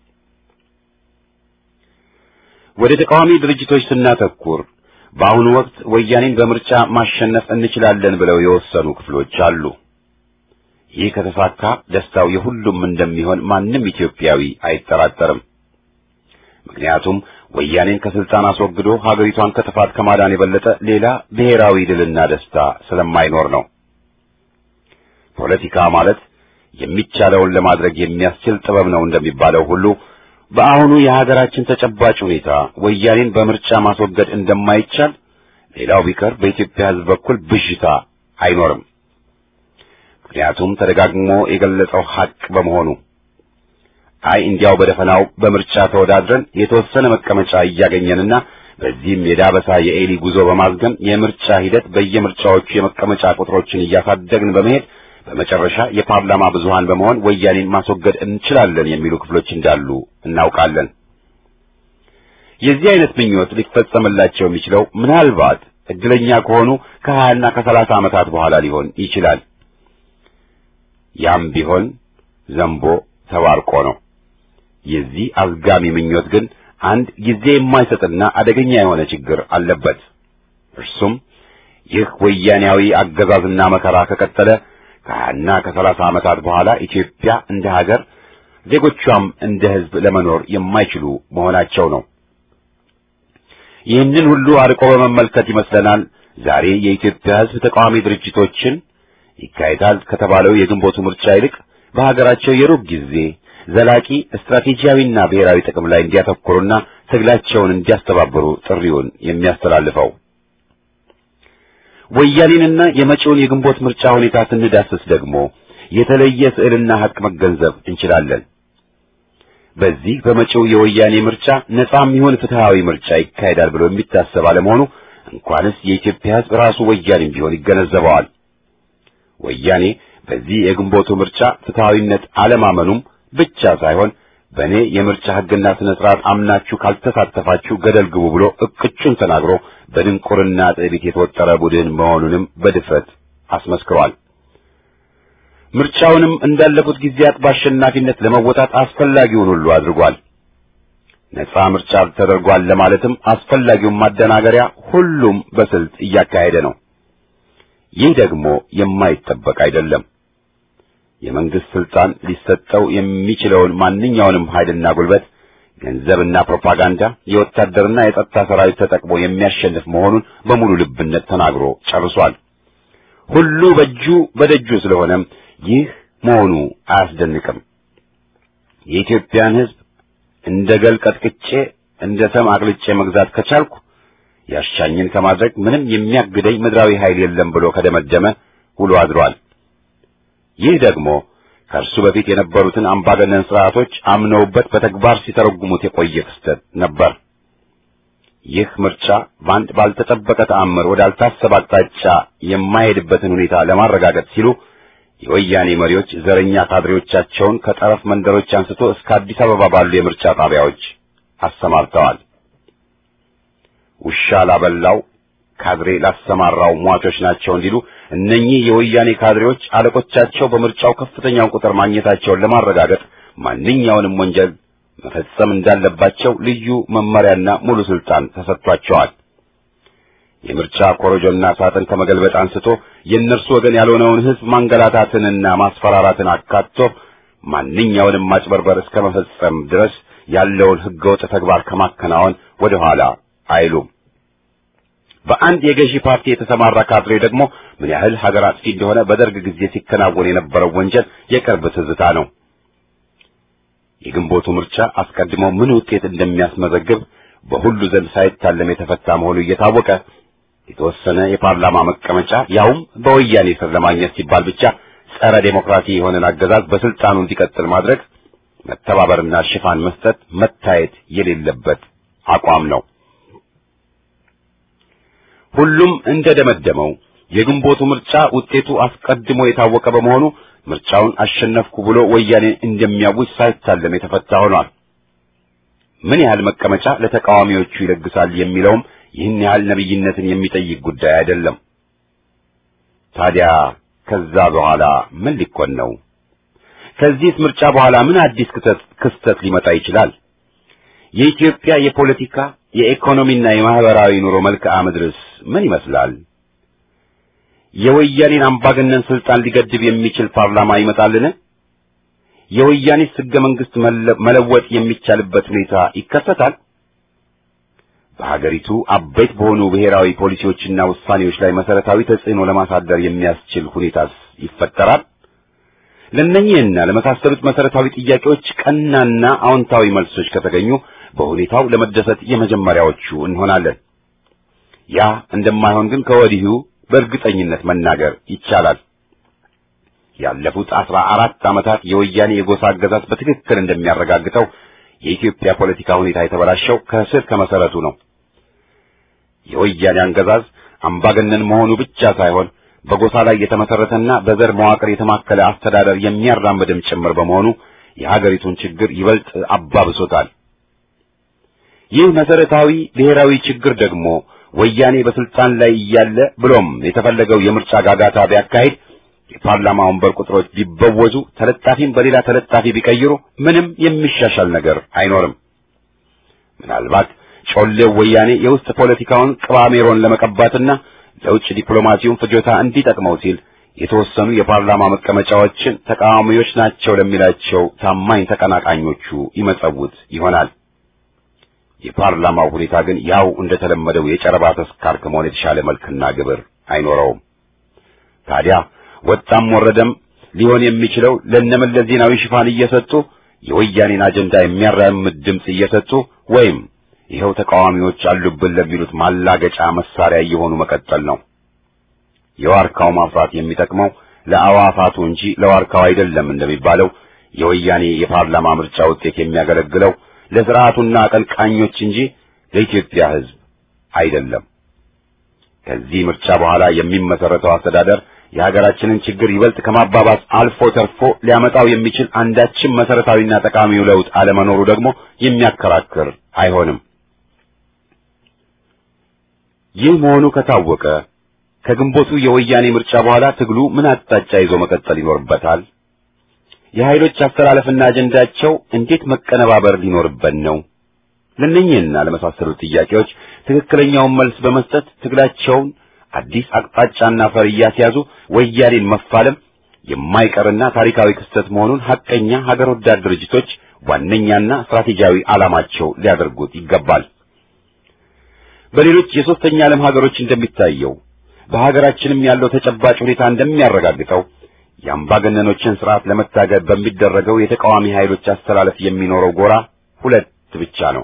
[SPEAKER 4] ወደ ተቃዋሚ ድርጅቶች ስናተኩር በአሁኑ ወቅት ወያኔን በምርጫ ማሸነፍ እንችላለን ብለው የወሰኑ ክፍሎች አሉ። ይህ ከተሳካ ደስታው የሁሉም እንደሚሆን ማንም ኢትዮጵያዊ አይጠራጠርም። ምክንያቱም ወያኔን ከስልጣን አስወግዶ ሀገሪቷን ከጥፋት ከማዳን የበለጠ ሌላ ብሔራዊ ድልና ደስታ ስለማይኖር ነው። ፖለቲካ ማለት የሚቻለውን ለማድረግ የሚያስችል ጥበብ ነው እንደሚባለው ሁሉ በአሁኑ የሀገራችን ተጨባጭ ሁኔታ ወያኔን በምርጫ ማስወገድ እንደማይቻል ሌላው ቢቀር በኢትዮጵያ ሕዝብ በኩል ብዥታ አይኖርም። ምክንያቱም ተደጋግሞ የገለጸው ሐቅ በመሆኑ አይ እንዲያው በደፈናው በምርጫ ተወዳድረን የተወሰነ መቀመጫ እያገኘንና በዚህም የዳበሳ የኤሊ ጉዞ በማዝገም የምርጫ ሂደት በየምርጫዎቹ የመቀመጫ ቁጥሮችን እያሳደግን በመሄድ በመጨረሻ የፓርላማ ብዙሃን በመሆን ወያኔን ማስወገድ እንችላለን የሚሉ ክፍሎች እንዳሉ እናውቃለን። የዚህ አይነት ምኞት ሊፈጸምላቸው የሚችለው ምናልባት እድለኛ ከሆኑ ከሀያና ከሰላሳ ዓመታት በኋላ ሊሆን ይችላል። ያም ቢሆን ዘንቦ ተባርቆ ነው። የዚህ አዝጋሚ ምኞት ግን አንድ ጊዜ የማይሰጥና አደገኛ የሆነ ችግር አለበት። እርሱም ይህ ወያኔያዊ አገዛዝና መከራ ከቀጠለ ከሀያና ከሰላሳ ዓመታት በኋላ ኢትዮጵያ እንደ ሀገር ዜጎቿም እንደ ሕዝብ ለመኖር የማይችሉ መሆናቸው ነው። ይህንን ሁሉ አርቆ በመመልከት ይመስለናል ዛሬ የኢትዮጵያ ሕዝብ ተቃዋሚ ድርጅቶችን ይካሄዳል ከተባለው የግንቦቱ ምርጫ ይልቅ በሀገራቸው የሩብ ጊዜ ዘላቂ ስትራቴጂያዊና ብሔራዊ ጥቅም ላይ እንዲያተኩሩና ትግላቸውን እንዲያስተባብሩ ጥሪውን የሚያስተላልፈው። ወያኔንና የመጪውን የግንቦት ምርጫ ሁኔታ ስንዳስስ ደግሞ የተለየ ስዕልና ሐቅ መገንዘብ እንችላለን። በዚህ በመጪው የወያኔ ምርጫ ነጻም ይሁን ፍትሃዊ ምርጫ ይካሄዳል ብሎ የሚታሰብ አለመሆኑ እንኳንስ የኢትዮጵያ ሕዝብ ራሱ ወያኔም ቢሆን ይገነዘበዋል። ወያኔ በዚህ የግንቦቱ ምርጫ ፍትሐዊነት አለማመኑም ብቻ ሳይሆን በእኔ የምርጫ ሕግና ስነ ስርዓት አምናችሁ ካልተሳተፋችሁ ገደል ግቡ ብሎ እቅጩን ተናግሮ በድንቁርና ትዕቢት የተወጠረ ቡድን መሆኑንም በድፍረት አስመስክሯል። ምርጫውንም እንዳለፉት ጊዜያት በአሸናፊነት ለመወጣት አስፈላጊውን ሁሉ አድርጓል። ነጻ ምርጫ ተደርጓል ለማለትም አስፈላጊውን ማደናገሪያ ሁሉም በስልት እያካሄደ ነው። ይህ ደግሞ የማይጠበቅ አይደለም። የመንግስት ስልጣን ሊሰጠው የሚችለውን ማንኛውንም ኃይልና ጉልበት፣ ገንዘብና ፕሮፓጋንዳ፣ የወታደርና የጸጥታ ሰራዊት ተጠቅሞ የሚያሸንፍ መሆኑን በሙሉ ልብነት ተናግሮ ጨርሷል። ሁሉ በእጁ በደጁ ስለሆነም ይህ መሆኑ አያስደንቅም። የኢትዮጵያን ሕዝብ እንደ ገል ቀጥቅጬ እንደ ሰም አቅልጬ መግዛት ከቻልኩ ያሻኝን ከማድረግ ምንም የሚያግደኝ ምድራዊ ኃይል የለም ብሎ ከደመደመ ውሎ አድሯል። ይህ ደግሞ ከእርሱ በፊት የነበሩትን አምባገነን ስርዓቶች አምነውበት በተግባር ሲተረጉሙት የቆየ ክስተት ነበር። ይህ ምርጫ በአንድ ባልተጠበቀ ተአምር ወዳልታሰበ አቅጣጫ የማይሄድበትን ሁኔታ ለማረጋገጥ ሲሉ የወያኔ መሪዎች ዘረኛ ካድሬዎቻቸውን ከጠረፍ መንደሮች አንስቶ እስከ አዲስ አበባ ባሉ የምርጫ ጣቢያዎች አሰማርተዋል። ውሻ ላበላው ካድሬ ላሰማራው ሟቾች ናቸው እንዲሉ እነኚህ የወያኔ ካድሬዎች አለቆቻቸው በምርጫው ከፍተኛውን ቁጥር ማግኘታቸውን ለማረጋገጥ ማንኛውንም ወንጀል መፈጸም እንዳለባቸው ልዩ መመሪያና ሙሉ ስልጣን ተሰጥቷቸዋል። የምርጫ ኮረጆና ሳጥን ከመገልበጥ አንስቶ የእነርሱ ወገን ያልሆነውን ሕዝብ ማንገላታትንና ማስፈራራትን አካቶ ማንኛውንም ማጭበርበር እስከ መፈጸም ድረስ ያለውን ሕገወጥ ተግባር ከማከናወን ወደ ኋላ አይሉም። በአንድ የገዢ ፓርቲ የተሰማራ ካድሬ ደግሞ ምን ያህል ሀገር አጥፊ እንደሆነ በደርግ ጊዜ ሲከናወን የነበረው ወንጀል የቅርብ ትዝታ ነው። የግንቦቱ ምርጫ አስቀድሞ ምን ውጤት እንደሚያስመዘግብ በሁሉ ዘንድ ሳይታለም የተፈታ መሆኑ እየታወቀ የተወሰነ የፓርላማ መቀመጫ ያውም በወያኔ ስር ለማግኘት ሲባል ብቻ ጸረ ዴሞክራሲ የሆነን አገዛዝ በስልጣኑ እንዲቀጥል ማድረግ መተባበርና ሽፋን መስጠት መታየት የሌለበት አቋም ነው። ሁሉም እንደደመደመው የግንቦቱ ምርጫ ውጤቱ አስቀድሞ የታወቀ በመሆኑ ምርጫውን አሸነፍኩ ብሎ ወያኔ እንደሚያውጅ ሳይታለም የተፈታ ሆኗል። ምን ያህል መቀመጫ ለተቃዋሚዎቹ ይለግሳል የሚለውም ይህን ያህል ነብይነትን የሚጠይቅ ጉዳይ አይደለም። ታዲያ ከዛ በኋላ ምን ሊኮን ነው? ከዚህስ ምርጫ በኋላ ምን አዲስ ክስተት ክስተት ሊመጣ ይችላል? የኢትዮጵያ የፖለቲካ የኢኮኖሚና የማህበራዊ ኑሮ መልክዓ ምድርስ ምን ይመስላል? የወያኔን አምባገነን ስልጣን ሊገድብ የሚችል ፓርላማ ይመጣልን? የወያኔስ ሕገ መንግሥት መለወጥ የሚቻልበት ሁኔታ ይከሰታል? በሀገሪቱ አበይት በሆኑ ብሔራዊ ፖሊሲዎችና ውሳኔዎች ላይ መሰረታዊ ተጽዕኖ ለማሳደር የሚያስችል ሁኔታስ ይፈጠራል? ለእነኚህና ለመሳሰሉት መሰረታዊ ጥያቄዎች ቀናና አዎንታዊ መልሶች ከተገኙ በሁኔታው ለመደሰት የመጀመሪያዎቹ እንሆናለን። ያ እንደማይሆን ግን ከወዲሁ በእርግጠኝነት መናገር ይቻላል። ያለፉት አስራ አራት ዓመታት የወያኔ የጎሳ አገዛዝ በትክክል እንደሚያረጋግጠው የኢትዮጵያ ፖለቲካ ሁኔታ የተበላሸው ከስር ከመሰረቱ ነው። የወያኔ አገዛዝ አምባገነን መሆኑ ብቻ ሳይሆን በጎሳ ላይ የተመሰረተና በዘር መዋቅር የተማከለ አስተዳደር የሚያራምድም ጭምር በመሆኑ የሀገሪቱን ችግር ይበልጥ አባብሶታል። ይህ መሰረታዊ ብሔራዊ ችግር ደግሞ ወያኔ በስልጣን ላይ እያለ ብሎም የተፈለገው የምርጫ ጋጋታ ቢያካሂድ የፓርላማ ወንበር ቁጥሮች ቢበወዙ ተለጣፊም በሌላ ተለጣፊ ቢቀይሩ ምንም የሚሻሻል ነገር አይኖርም። ምናልባት ጮሌው ወያኔ የውስጥ ፖለቲካውን ቅባሜሮን ለመቀባትና ለውጭ ዲፕሎማሲውን ፍጆታ እንዲጠቅመው ሲል የተወሰኑ የፓርላማ መቀመጫዎችን ተቃዋሚዎች ናቸው ለሚላቸው ታማኝ ተቀናቃኞቹ ይመጸውት ይሆናል። የፓርላማው ሁኔታ ግን ያው እንደተለመደው የጨረባ ተስካር ከመሆን የተሻለ መልክና ግብር አይኖረውም። ታዲያ ወጣም ወረደም ሊሆን የሚችለው ለነመለስ ዜናዊ ሽፋን እየሰጡ የወያኔን አጀንዳ የሚያራምድ ድምፅ እየሰጡ ወይም ይኸው ተቃዋሚዎች አሉብን ለሚሉት ማላገጫ መሳሪያ እየሆኑ መቀጠል ነው። የዋርካው ማፍራት የሚጠቅመው ለአዋፋቱ እንጂ ለዋርካው አይደለም እንደሚባለው የወያኔ የፓርላማ ምርጫ ውጤት የሚያገለግለው ለስርዓቱና አቀንቃኞች እንጂ ለኢትዮጵያ ሕዝብ አይደለም። ከዚህ ምርጫ በኋላ የሚመሰረተው አስተዳደር የሀገራችንን ችግር ይበልጥ ከማባባስ አልፎ ተርፎ ሊያመጣው የሚችል አንዳችም መሰረታዊና ጠቃሚው ለውጥ አለመኖሩ ደግሞ የሚያከራክር አይሆንም። ይህ መሆኑ ከታወቀ ከግንቦቱ የወያኔ ምርጫ በኋላ ትግሉ ምን አቅጣጫ ይዞ መቀጠል ይኖርበታል? የኃይሎች አስተላለፍና አጀንዳቸው እንዴት መቀነባበር ሊኖርበት ነው? ለእነኚህና ለመሳሰሉት ጥያቄዎች ትክክለኛውን መልስ በመስጠት ትግላቸውን አዲስ አቅጣጫና ፈር እያስያዙ ወያኔን መፋለም የማይቀርና ታሪካዊ ክስተት መሆኑን ሐቀኛ ሀገር ወዳድ ድርጅቶች ዋነኛና ስትራቴጂያዊ ዓላማቸው ሊያደርጉት ይገባል። በሌሎች የሦስተኛ ዓለም ሀገሮች እንደሚታየው በሀገራችንም ያለው ተጨባጭ ሁኔታ እንደሚያረጋግጠው የአምባገነኖችን ስርዓት ለመታገል በሚደረገው የተቃዋሚ ኃይሎች አስተላለፍ የሚኖረው ጎራ ሁለት ብቻ ነው።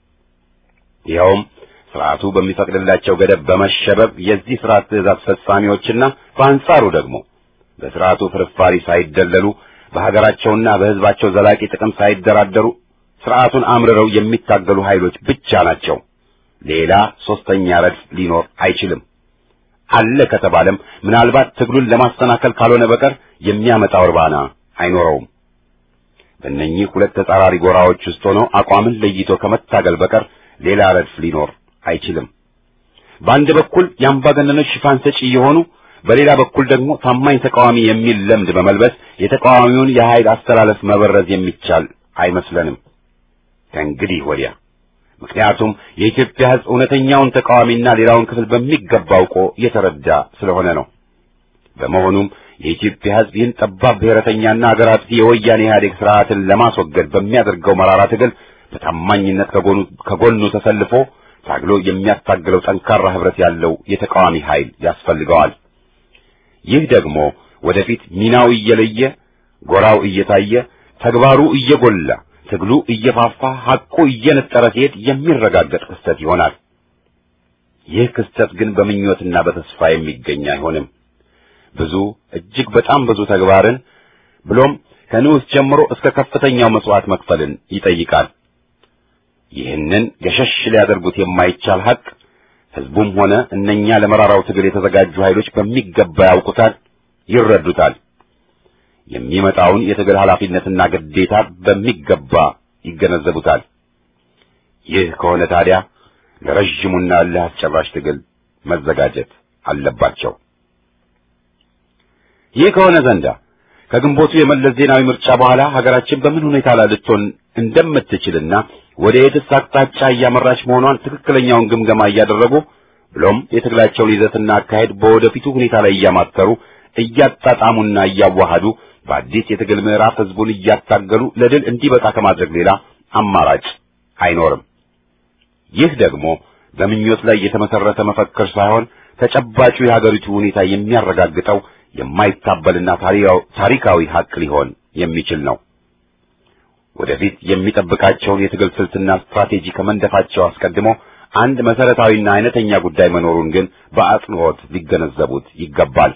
[SPEAKER 4] ይኸውም ስርዓቱ በሚፈቅድላቸው ገደብ በመሸበብ የዚህ ስርዓት ትእዛዝ ፈጻሚዎችና በአንጻሩ ደግሞ በስርዓቱ ፍርፋሪ ሳይደለሉ በሀገራቸውና በሕዝባቸው ዘላቂ ጥቅም ሳይደራደሩ ስርዓቱን አምርረው የሚታገሉ ኃይሎች ብቻ ናቸው። ሌላ ሶስተኛ ረድፍ ሊኖር አይችልም። አለ ከተባለም ምናልባት ትግሉን ለማሰናከል ካልሆነ በቀር የሚያመጣው እርባና አይኖረውም። በእነኚህ ሁለት ተጻራሪ ጎራዎች ውስጥ ሆኖ አቋምን ለይቶ ከመታገል በቀር ሌላ ረድፍ ሊኖር አይችልም። በአንድ በኩል የአምባገነኖች ሽፋን ሰጪ የሆኑ በሌላ በኩል ደግሞ ታማኝ ተቃዋሚ የሚል ለምድ በመልበስ የተቃዋሚውን የኃይል አስተላለፍ መበረዝ የሚቻል አይመስለንም ከእንግዲህ ወዲያ። ምክንያቱም የኢትዮጵያ ሕዝብ እውነተኛውን ተቃዋሚና ሌላውን ክፍል በሚገባ አውቆ የተረዳ ስለሆነ ነው። በመሆኑም የኢትዮጵያ ሕዝብ ይህን ጠባብ ብሔረተኛና አገር አጥፊ የወያኔ ኢህአዴግ ስርዓትን ለማስወገድ በሚያደርገው መራራ ትግል በታማኝነት ከጎኑ ከጎኑ ተሰልፎ ታግሎ የሚያታግለው ጠንካራ ህብረት ያለው የተቃዋሚ ኃይል ያስፈልገዋል። ይህ ደግሞ ወደፊት ሚናው እየለየ ጎራው እየታየ ተግባሩ እየጎላ ትግሉ እየፋፋ ሐቁ እየነጠረ ሲሄድ የሚረጋገጥ ክስተት ይሆናል። ይህ ክስተት ግን በምኞትና በተስፋ የሚገኝ አይሆንም። ብዙ እጅግ በጣም ብዙ ተግባርን ብሎም ከንዑስ ጀምሮ እስከ ከፍተኛው መስዋዕት መክፈልን ይጠይቃል። ይህንን ገሸሽ ሊያደርጉት የማይቻል ሐቅ ህዝቡም ሆነ እነኛ ለመራራው ትግል የተዘጋጁ ኃይሎች በሚገባ ያውቁታል፣ ይረዱታል። የሚመጣውን የትግል ኃላፊነትና ግዴታ በሚገባ ይገነዘቡታል። ይህ ከሆነ ታዲያ ለረዥሙና እልህ አስጨራሽ ትግል መዘጋጀት አለባቸው። ይህ ከሆነ ዘንዳ ከግንቦቱ የመለስ ዜናዊ ምርጫ በኋላ ሀገራችን በምን ሁኔታ ላይ ልትሆን እንደምትችልና ወደ የትስ አቅጣጫ እያመራች መሆኗን ትክክለኛውን ግምገማ እያደረጉ ብሎም የትግላቸውን ይዘትና አካሄድ በወደፊቱ ሁኔታ ላይ እያማተሩ እያጣጣሙና እያዋሃዱ በአዲስ የትግል ምዕራፍ ህዝቡን እያታገሉ ለድል እንዲበቃ ከማድረግ ሌላ አማራጭ አይኖርም። ይህ ደግሞ በምኞት ላይ የተመሰረተ መፈክር ሳይሆን ተጨባጩ የሀገሪቱ ሁኔታ የሚያረጋግጠው የማይታበልና ታሪካዊ ሀቅ ሊሆን የሚችል ነው። ወደፊት የሚጠብቃቸውን የትግል ስልትና ስትራቴጂ ከመንደፋቸው አስቀድሞ አንድ መሰረታዊና አይነተኛ ጉዳይ መኖሩን ግን በአጽንኦት ሊገነዘቡት ይገባል።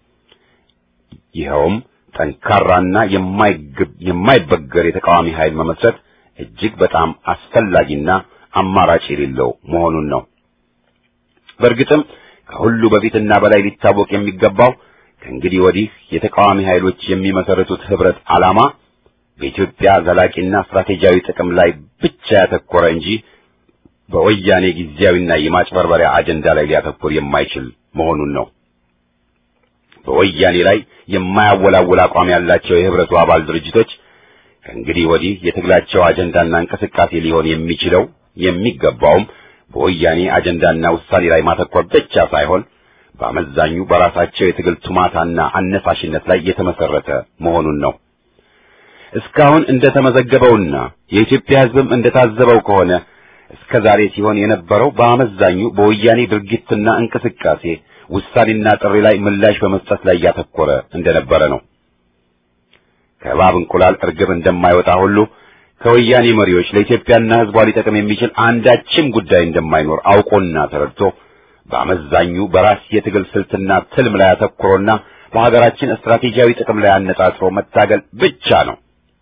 [SPEAKER 4] ይኸውም ጠንካራና የማይበገር የተቃዋሚ ኃይል መመስረት እጅግ በጣም አስፈላጊና አማራጭ የሌለው መሆኑን ነው። በእርግጥም ከሁሉ በፊትና በላይ ሊታወቅ የሚገባው ከእንግዲህ ወዲህ የተቃዋሚ ኃይሎች የሚመሰርቱት ህብረት ዓላማ በኢትዮጵያ ዘላቂና ስትራቴጂያዊ ጥቅም ላይ ብቻ ያተኮረ እንጂ በወያኔ ጊዜያዊና የማጭበርበሪያ አጀንዳ ላይ ሊያተኩር የማይችል መሆኑን ነው። በወያኔ ላይ የማያወላውል አቋም ያላቸው የህብረቱ አባል ድርጅቶች ከእንግዲህ ወዲህ የትግላቸው አጀንዳና እንቅስቃሴ ሊሆን የሚችለው የሚገባውም በወያኔ አጀንዳና ውሳኔ ላይ ማተኮር ብቻ ሳይሆን በአመዛኙ በራሳቸው የትግል ቱማታና አነሳሽነት ላይ የተመሰረተ መሆኑን ነው። እስካሁን እንደተመዘገበውና የኢትዮጵያ ሕዝብም እንደታዘበው ከሆነ እስከ ዛሬ ሲሆን የነበረው በአመዛኙ በወያኔ ድርጊትና እንቅስቃሴ ውሳኔና ጥሪ ላይ ምላሽ በመስጠት ላይ ያተኮረ እንደነበረ ነው። ከእባብ እንቁላል እርግብ እንደማይወጣ ሁሉ ከወያኔ መሪዎች ለኢትዮጵያና ሕዝቧ ሊጠቅም የሚችል አንዳችም ጉዳይ እንደማይኖር አውቆና ተረድቶ በአመዛኙ በራስ የትግል ስልትና ትልም ላይ አተኩሮና በሀገራችን ስትራቴጂያዊ ጥቅም ላይ አነጣጥሮ መታገል ብቻ ነው።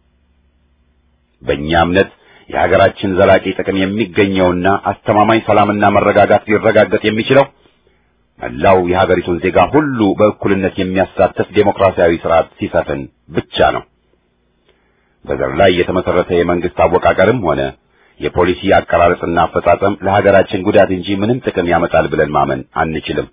[SPEAKER 4] በእኛ እምነት የሀገራችን ዘላቂ ጥቅም የሚገኘውና አስተማማኝ ሰላምና መረጋጋት ሊረጋገጥ የሚችለው መላው የሀገሪቱን ዜጋ ሁሉ በእኩልነት የሚያሳትፍ ዴሞክራሲያዊ ስርዓት ሲሰፍን ብቻ ነው። በዘር ላይ የተመሰረተ የመንግስት አወቃቀርም ሆነ የፖሊሲ አቀራረጽና አፈጻጸም ለሀገራችን ጉዳት እንጂ ምንም ጥቅም ያመጣል ብለን ማመን አንችልም።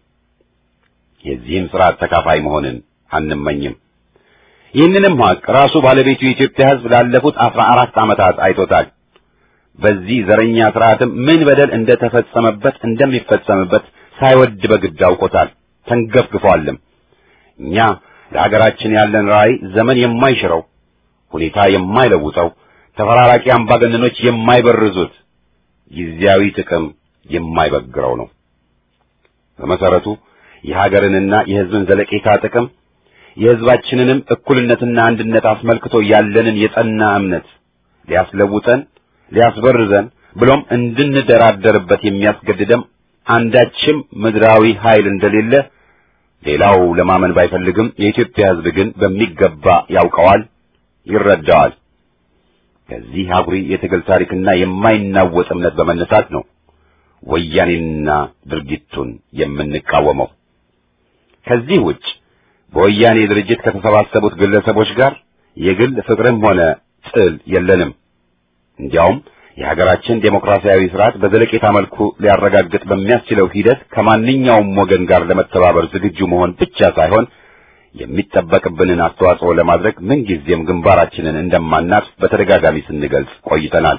[SPEAKER 4] የዚህም ስርዓት ተካፋይ መሆንን አንመኝም። ይህንንም ሀቅ ራሱ ባለቤቱ የኢትዮጵያ ሕዝብ ላለፉት አስራ አራት ዓመታት አይቶታል። በዚህ ዘረኛ ስርዓትም ምን በደል እንደተፈጸመበት እንደሚፈጸምበት ሳይወድ በግድ አውቆታል፣ ተንገፍግፏልም። እኛ ለሀገራችን ያለን ራዕይ ዘመን የማይሽረው ሁኔታ የማይለውጠው ተፈራራቂ አምባገነኖች የማይበርዙት ጊዜያዊ ጥቅም የማይበግረው ነው። በመሰረቱ የሀገርንና የሕዝብን ዘለቄታ ጥቅም የሕዝባችንንም እኩልነትና አንድነት አስመልክቶ ያለንን የጸና እምነት ሊያስለውጠን ሊያስበርዘን ብሎም እንድንደራደርበት የሚያስገድደም አንዳችም ምድራዊ ኃይል እንደሌለ ሌላው ለማመን ባይፈልግም የኢትዮጵያ ሕዝብ ግን በሚገባ ያውቀዋል፣ ይረዳዋል። ከዚህ አኩሪ የትግል ታሪክና የማይናወጥ እምነት በመነሳት ነው ወያኔንና ድርጊቱን የምንቃወመው። ከዚህ ውጭ በወያኔ ድርጅት ከተሰባሰቡት ግለሰቦች ጋር የግል ፍቅርም ሆነ ጥል የለንም። እንዲያውም የሀገራችን ዴሞክራሲያዊ ስርዓት በዘለቄታ መልኩ ሊያረጋግጥ በሚያስችለው ሂደት ከማንኛውም ወገን ጋር ለመተባበር ዝግጁ መሆን ብቻ ሳይሆን የሚጠበቅብንን አስተዋጽኦ ለማድረግ ምንጊዜም ግንባራችንን እንደማናጥፍ በተደጋጋሚ ስንገልጽ ቆይተናል።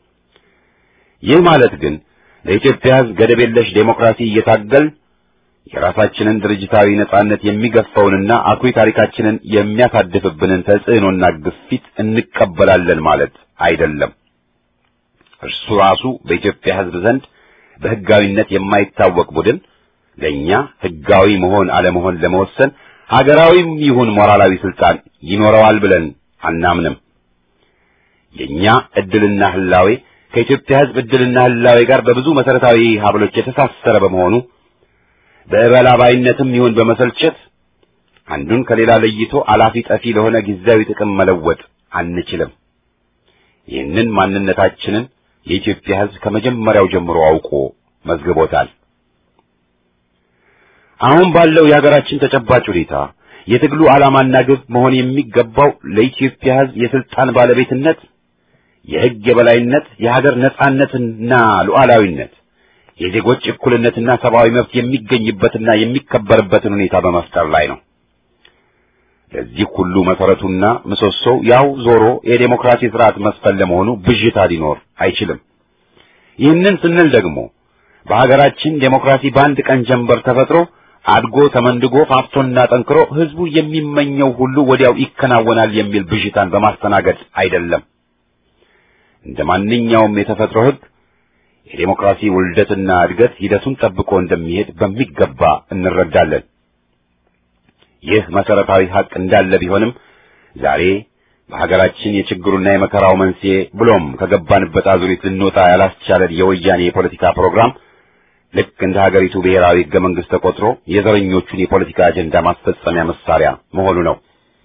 [SPEAKER 4] ይህ ማለት ግን ለኢትዮጵያ ሕዝብ ገደብ የለሽ ዴሞክራሲ እየታገል የራሳችንን ድርጅታዊ ነጻነት የሚገፋውንና አኩሪ ታሪካችንን የሚያሳድፍብንን ተጽዕኖና ግፊት እንቀበላለን ማለት አይደለም። እርሱ ራሱ በኢትዮጵያ ሕዝብ ዘንድ በሕጋዊነት የማይታወቅ ቡድን ለእኛ ሕጋዊ መሆን አለመሆን ለመወሰን ሀገራዊም ይሁን ሞራላዊ ስልጣን ይኖረዋል ብለን አናምንም። የእኛ ዕድልና ህላዌ ከኢትዮጵያ ሕዝብ ዕድልና ህላዌ ጋር በብዙ መሠረታዊ ሀብሎች የተሳሰረ በመሆኑ በእበላባይነትም ይሁን በመሰልቸት አንዱን ከሌላ ለይቶ አላፊ ጠፊ ለሆነ ጊዜያዊ ጥቅም መለወጥ አንችልም። ይህንን ማንነታችንን የኢትዮጵያ ሕዝብ ከመጀመሪያው ጀምሮ አውቆ መዝግቦታል። አሁን ባለው የሀገራችን ተጨባጭ ሁኔታ የትግሉ ዓላማና ግብ መሆን የሚገባው ለኢትዮጵያ ሕዝብ የስልጣን ባለቤትነት፣ የሕግ የበላይነት፣ የሀገር ነጻነትና ሉዓላዊነት፣ የዜጎች እኩልነትና ሰብአዊ መብት የሚገኝበትና የሚከበርበትን ሁኔታ በመፍጠር ላይ ነው። ለዚህ ሁሉ መሰረቱና ምሰሶው ያው ዞሮ የዴሞክራሲ ስርዓት መስፈን ለመሆኑ ብዥታ ሊኖር አይችልም። ይህንን ስንል ደግሞ በሀገራችን ዴሞክራሲ በአንድ ቀን ጀንበር ተፈጥሮ አድጎ ተመንድጎ ፋፍቶና ጠንክሮ ህዝቡ የሚመኘው ሁሉ ወዲያው ይከናወናል የሚል ብዥታን በማስተናገድ አይደለም። እንደ ማንኛውም የተፈጥሮ ህግ የዴሞክራሲ ውልደትና እድገት ሂደቱን ጠብቆ እንደሚሄድ በሚገባ እንረዳለን። ይህ መሰረታዊ ሀቅ እንዳለ ቢሆንም ዛሬ በሀገራችን የችግሩና የመከራው መንስኤ ብሎም ከገባንበት አዙሪት ልንወጣ ያላስቻለን የወያኔ የፖለቲካ ፕሮግራም ልክ እንደ ሀገሪቱ ብሔራዊ ህገ መንግስት ተቆጥሮ የዘረኞቹን የፖለቲካ አጀንዳ ማስፈጸሚያ መሳሪያ መሆኑ ነው።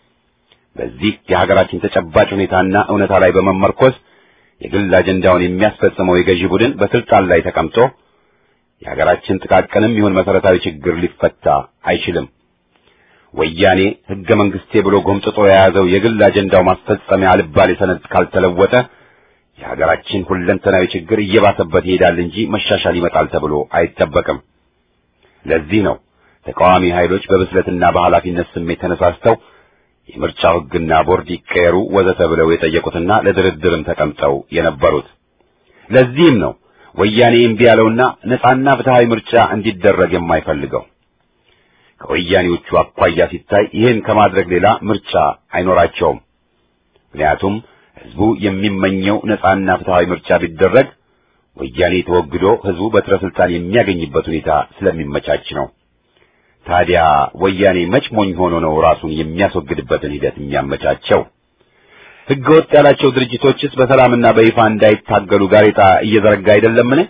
[SPEAKER 4] በዚህ የሀገራችን ተጨባጭ ሁኔታና እውነታ ላይ በመመርኮዝ የግል አጀንዳውን የሚያስፈጽመው የገዢ ቡድን በስልጣን ላይ ተቀምጦ የሀገራችን ጥቃቅንም ይሁን መሰረታዊ ችግር ሊፈታ አይችልም። ወያኔ ህገ መንግስቴ ብሎ ጎምጥጦ የያዘው የግል አጀንዳው ማስፈጸሚያ አልባሌ ሰነድ ካልተለወጠ የሀገራችን ሁለንተናዊ ችግር እየባሰበት ይሄዳል እንጂ መሻሻል ይመጣል ተብሎ አይጠበቅም። ለዚህ ነው ተቃዋሚ ኃይሎች በብስለትና በኃላፊነት ስሜት ተነሳስተው የምርጫው ህግና ቦርድ ይቀየሩ ወዘተ ብለው የጠየቁትና ለድርድርም ተቀምጠው የነበሩት። ለዚህም ነው ወያኔ እምቢ ያለውና ነጻና ፍትሃዊ ምርጫ እንዲደረግ የማይፈልገው። ከወያኔዎቹ አኳያ ሲታይ ይህን ከማድረግ ሌላ ምርጫ አይኖራቸውም። ምክንያቱም ህዝቡ የሚመኘው ነጻና ፍትሃዊ ምርጫ ቢደረግ ወያኔ ተወግዶ ህዝቡ በትረ ስልጣን የሚያገኝበት ሁኔታ ስለሚመቻች ነው። ታዲያ ወያኔ መች ሞኝ ሆኖ ነው ራሱን የሚያስወግድበትን ሂደት የሚያመቻቸው? ህገ ወጥ ያላቸው ድርጅቶችስ በሰላምና በይፋ እንዳይታገሉ ጋሬጣ እየዘረጋ አይደለምን?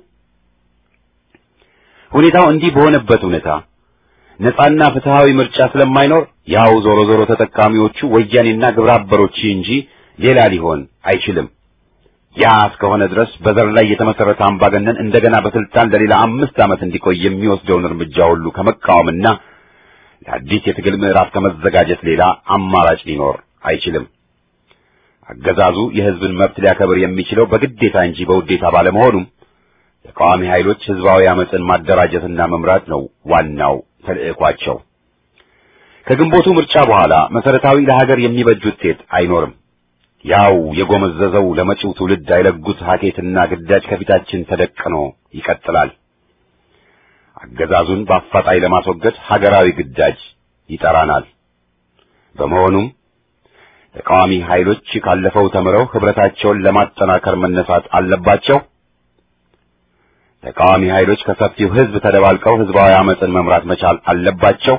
[SPEAKER 4] ሁኔታው እንዲህ በሆነበት ሁኔታ ነጻና ፍትሃዊ ምርጫ ስለማይኖር ያው ዞሮ ዞሮ ተጠቃሚዎቹ ወያኔና ግብረ አበሮች እንጂ ሌላ ሊሆን አይችልም። ያ እስከሆነ ድረስ በዘር ላይ የተመሰረተ አምባገነን እንደገና በስልጣን ለሌላ አምስት ዓመት እንዲቆይ የሚወስደውን እርምጃ ሁሉ ከመቃወምና ለአዲስ የትግል ምዕራፍ ከመዘጋጀት ሌላ አማራጭ ሊኖር አይችልም። አገዛዙ የሕዝብን መብት ሊያከብር የሚችለው በግዴታ እንጂ በውዴታ ባለመሆኑም ተቃዋሚ ኃይሎች ሕዝባዊ አመፅን ማደራጀትና መምራት ነው ዋናው ተልዕኳቸው። ከግንቦቱ ምርጫ በኋላ መሰረታዊ ለሀገር የሚበጅ ውጤት አይኖርም። ያው የጎመዘዘው ለመጪው ትውልድ አይለጉት ሀኬትና ግዳጅ ከፊታችን ተደቅኖ ይቀጥላል። አገዛዙን በአፋጣኝ ለማስወገድ ሀገራዊ ግዳጅ ይጠራናል። በመሆኑም ተቃዋሚ ኃይሎች ካለፈው ተምረው ህብረታቸውን ለማጠናከር መነሳት አለባቸው። ተቃዋሚ ኃይሎች ከሰፊው ህዝብ ተደባልቀው ህዝባዊ አመፅን መምራት መቻል አለባቸው።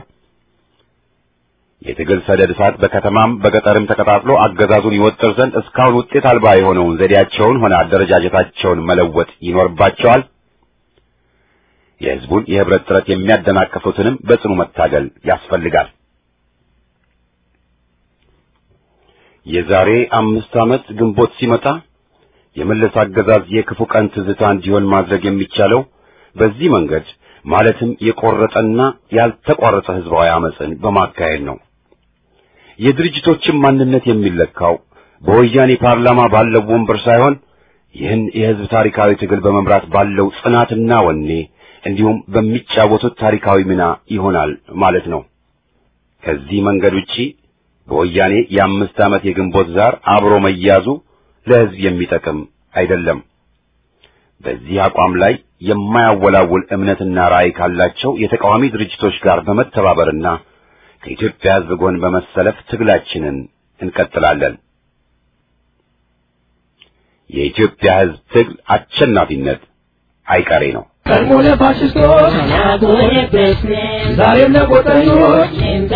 [SPEAKER 4] የትግል ሰደድ እሳት በከተማም በገጠርም ተቀጣጥሎ አገዛዙን ይወጥር ዘንድ እስካሁን ውጤት አልባ የሆነውን ዘዴያቸውን ሆነ አደረጃጀታቸውን መለወጥ ይኖርባቸዋል። የህዝቡን የህብረት ጥረት የሚያደናቅፉትንም በጽኑ መታገል ያስፈልጋል። የዛሬ አምስት ዓመት ግንቦት ሲመጣ የመለስ አገዛዝ የክፉ ቀን ትዝታ እንዲሆን ማድረግ የሚቻለው በዚህ መንገድ ማለትም የቆረጠና ያልተቋረጠ ህዝባዊ አመፅን በማካሄድ ነው። የድርጅቶችን ማንነት የሚለካው በወያኔ ፓርላማ ባለው ወንበር ሳይሆን ይህን የህዝብ ታሪካዊ ትግል በመምራት ባለው ጽናትና ወኔ እንዲሁም በሚጫወቱት ታሪካዊ ሚና ይሆናል ማለት ነው። ከዚህ መንገድ ውጪ በወያኔ የአምስት ዓመት የግንቦት ዛር አብሮ መያዙ ለህዝብ የሚጠቅም አይደለም። በዚህ አቋም ላይ የማያወላውል እምነትና ራዕይ ካላቸው የተቃዋሚ ድርጅቶች ጋር በመተባበርና ከኢትዮጵያ ህዝብ ጎን በመሰለፍ ትግላችንን እንቀጥላለን። የኢትዮጵያ ህዝብ ትግል አሸናፊነት አይቀሬ ነው።
[SPEAKER 3] ቀድሞ ለፋሽስቶች ዛሬም ለቆጠኞች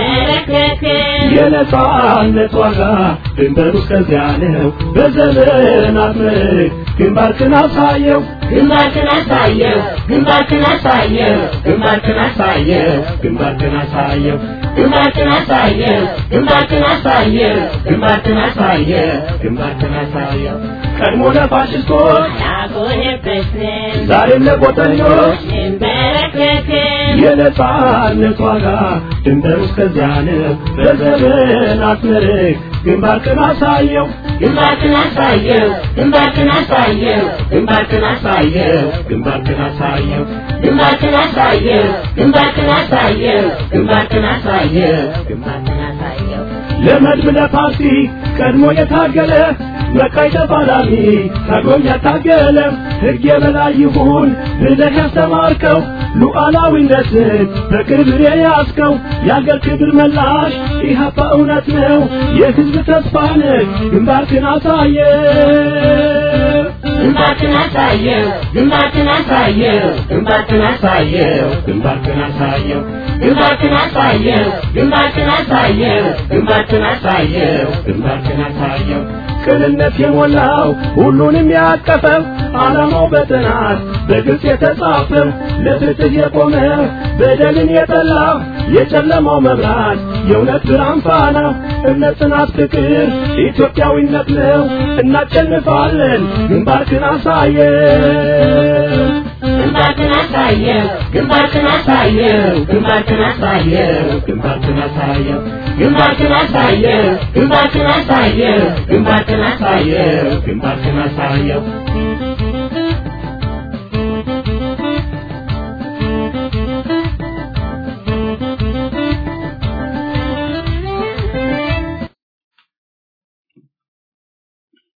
[SPEAKER 3] የነጻነት ዋጋ ድንበሩ እስከዚያ ነው። በዘመናት ምርክ ግንባርክን አሳየው
[SPEAKER 5] ግንባርክን አሳየው ግንባርክን አሳየው ግንባርክን አሳየው
[SPEAKER 3] ግንባርክን አሳየው
[SPEAKER 5] ግንባርክን አሳየው ግንባርክን አሳየው ግንባርክን አሳየው
[SPEAKER 3] ግንባርክን አሳየው ቀድሞ ለፋሽስቶች
[SPEAKER 5] ያጎነበስን
[SPEAKER 3] ዛሬም ለቆጠኞች
[SPEAKER 5] እንበረከክን
[SPEAKER 3] የነጻነት ዋጋ ድንበሩ እስከዚያ ነው። በዘመናት ምርክ ግንባርክን አሳየው
[SPEAKER 5] ግንባርክን አሳየው ግንባርክን አሳየው ግንባርክን አሳየው
[SPEAKER 3] ግንባርክን አሳየው
[SPEAKER 5] ግንባርክን አሳየው ግንባርክን አሳየው ግንባርክን አሳየው ግንባርክን አሳየው
[SPEAKER 3] ለመድብ ለፓርቲ ቀድሞ የታገለ መቃይ ተፋላሚ ታግሎም ያታገለ ሕግ የበላይ ይሁን ብለህ ያስተማርከው ሉዓላዊነትን በክብር የያዝከው የአገር ክብር መላሽ ኢህአፓ እውነት ነው የሕዝብ ተስፋ ነህ ግንባርክን አሳየ
[SPEAKER 5] ግንባርክን አሳየው ግንባርክን አሳየው ግንባርክን አሳየው
[SPEAKER 3] ግንባርክን አሳየው
[SPEAKER 5] ግንባርክን አሳየው ግንባርክን አሳየው ግንባርክን አሳየው
[SPEAKER 3] ግንባርክን አሳየው ቅንነት የሞላው ሁሉንም ያቀፈው ዓላማው በጥናት በግልጽ የተጻፈው ለፍትህ የቆመ በደልን የጠላ የጨለማው መብራት የእውነት ብርሃን ፋና እምነት፣ ጽናት፣ ፍቅር ኢትዮጵያዊነት ነው። እናሸንፋለን። ግንባርክን አሳየው
[SPEAKER 5] ግንባርክን አሳየው ግንባርክን አሳየው ግንባርክን አሳየው
[SPEAKER 3] ግንባርክን አሳየው
[SPEAKER 5] ግንባርክን አሳየው ግንባርክን አሳየው ግንባርክን አሳየው
[SPEAKER 3] ግንባርክን አሳየው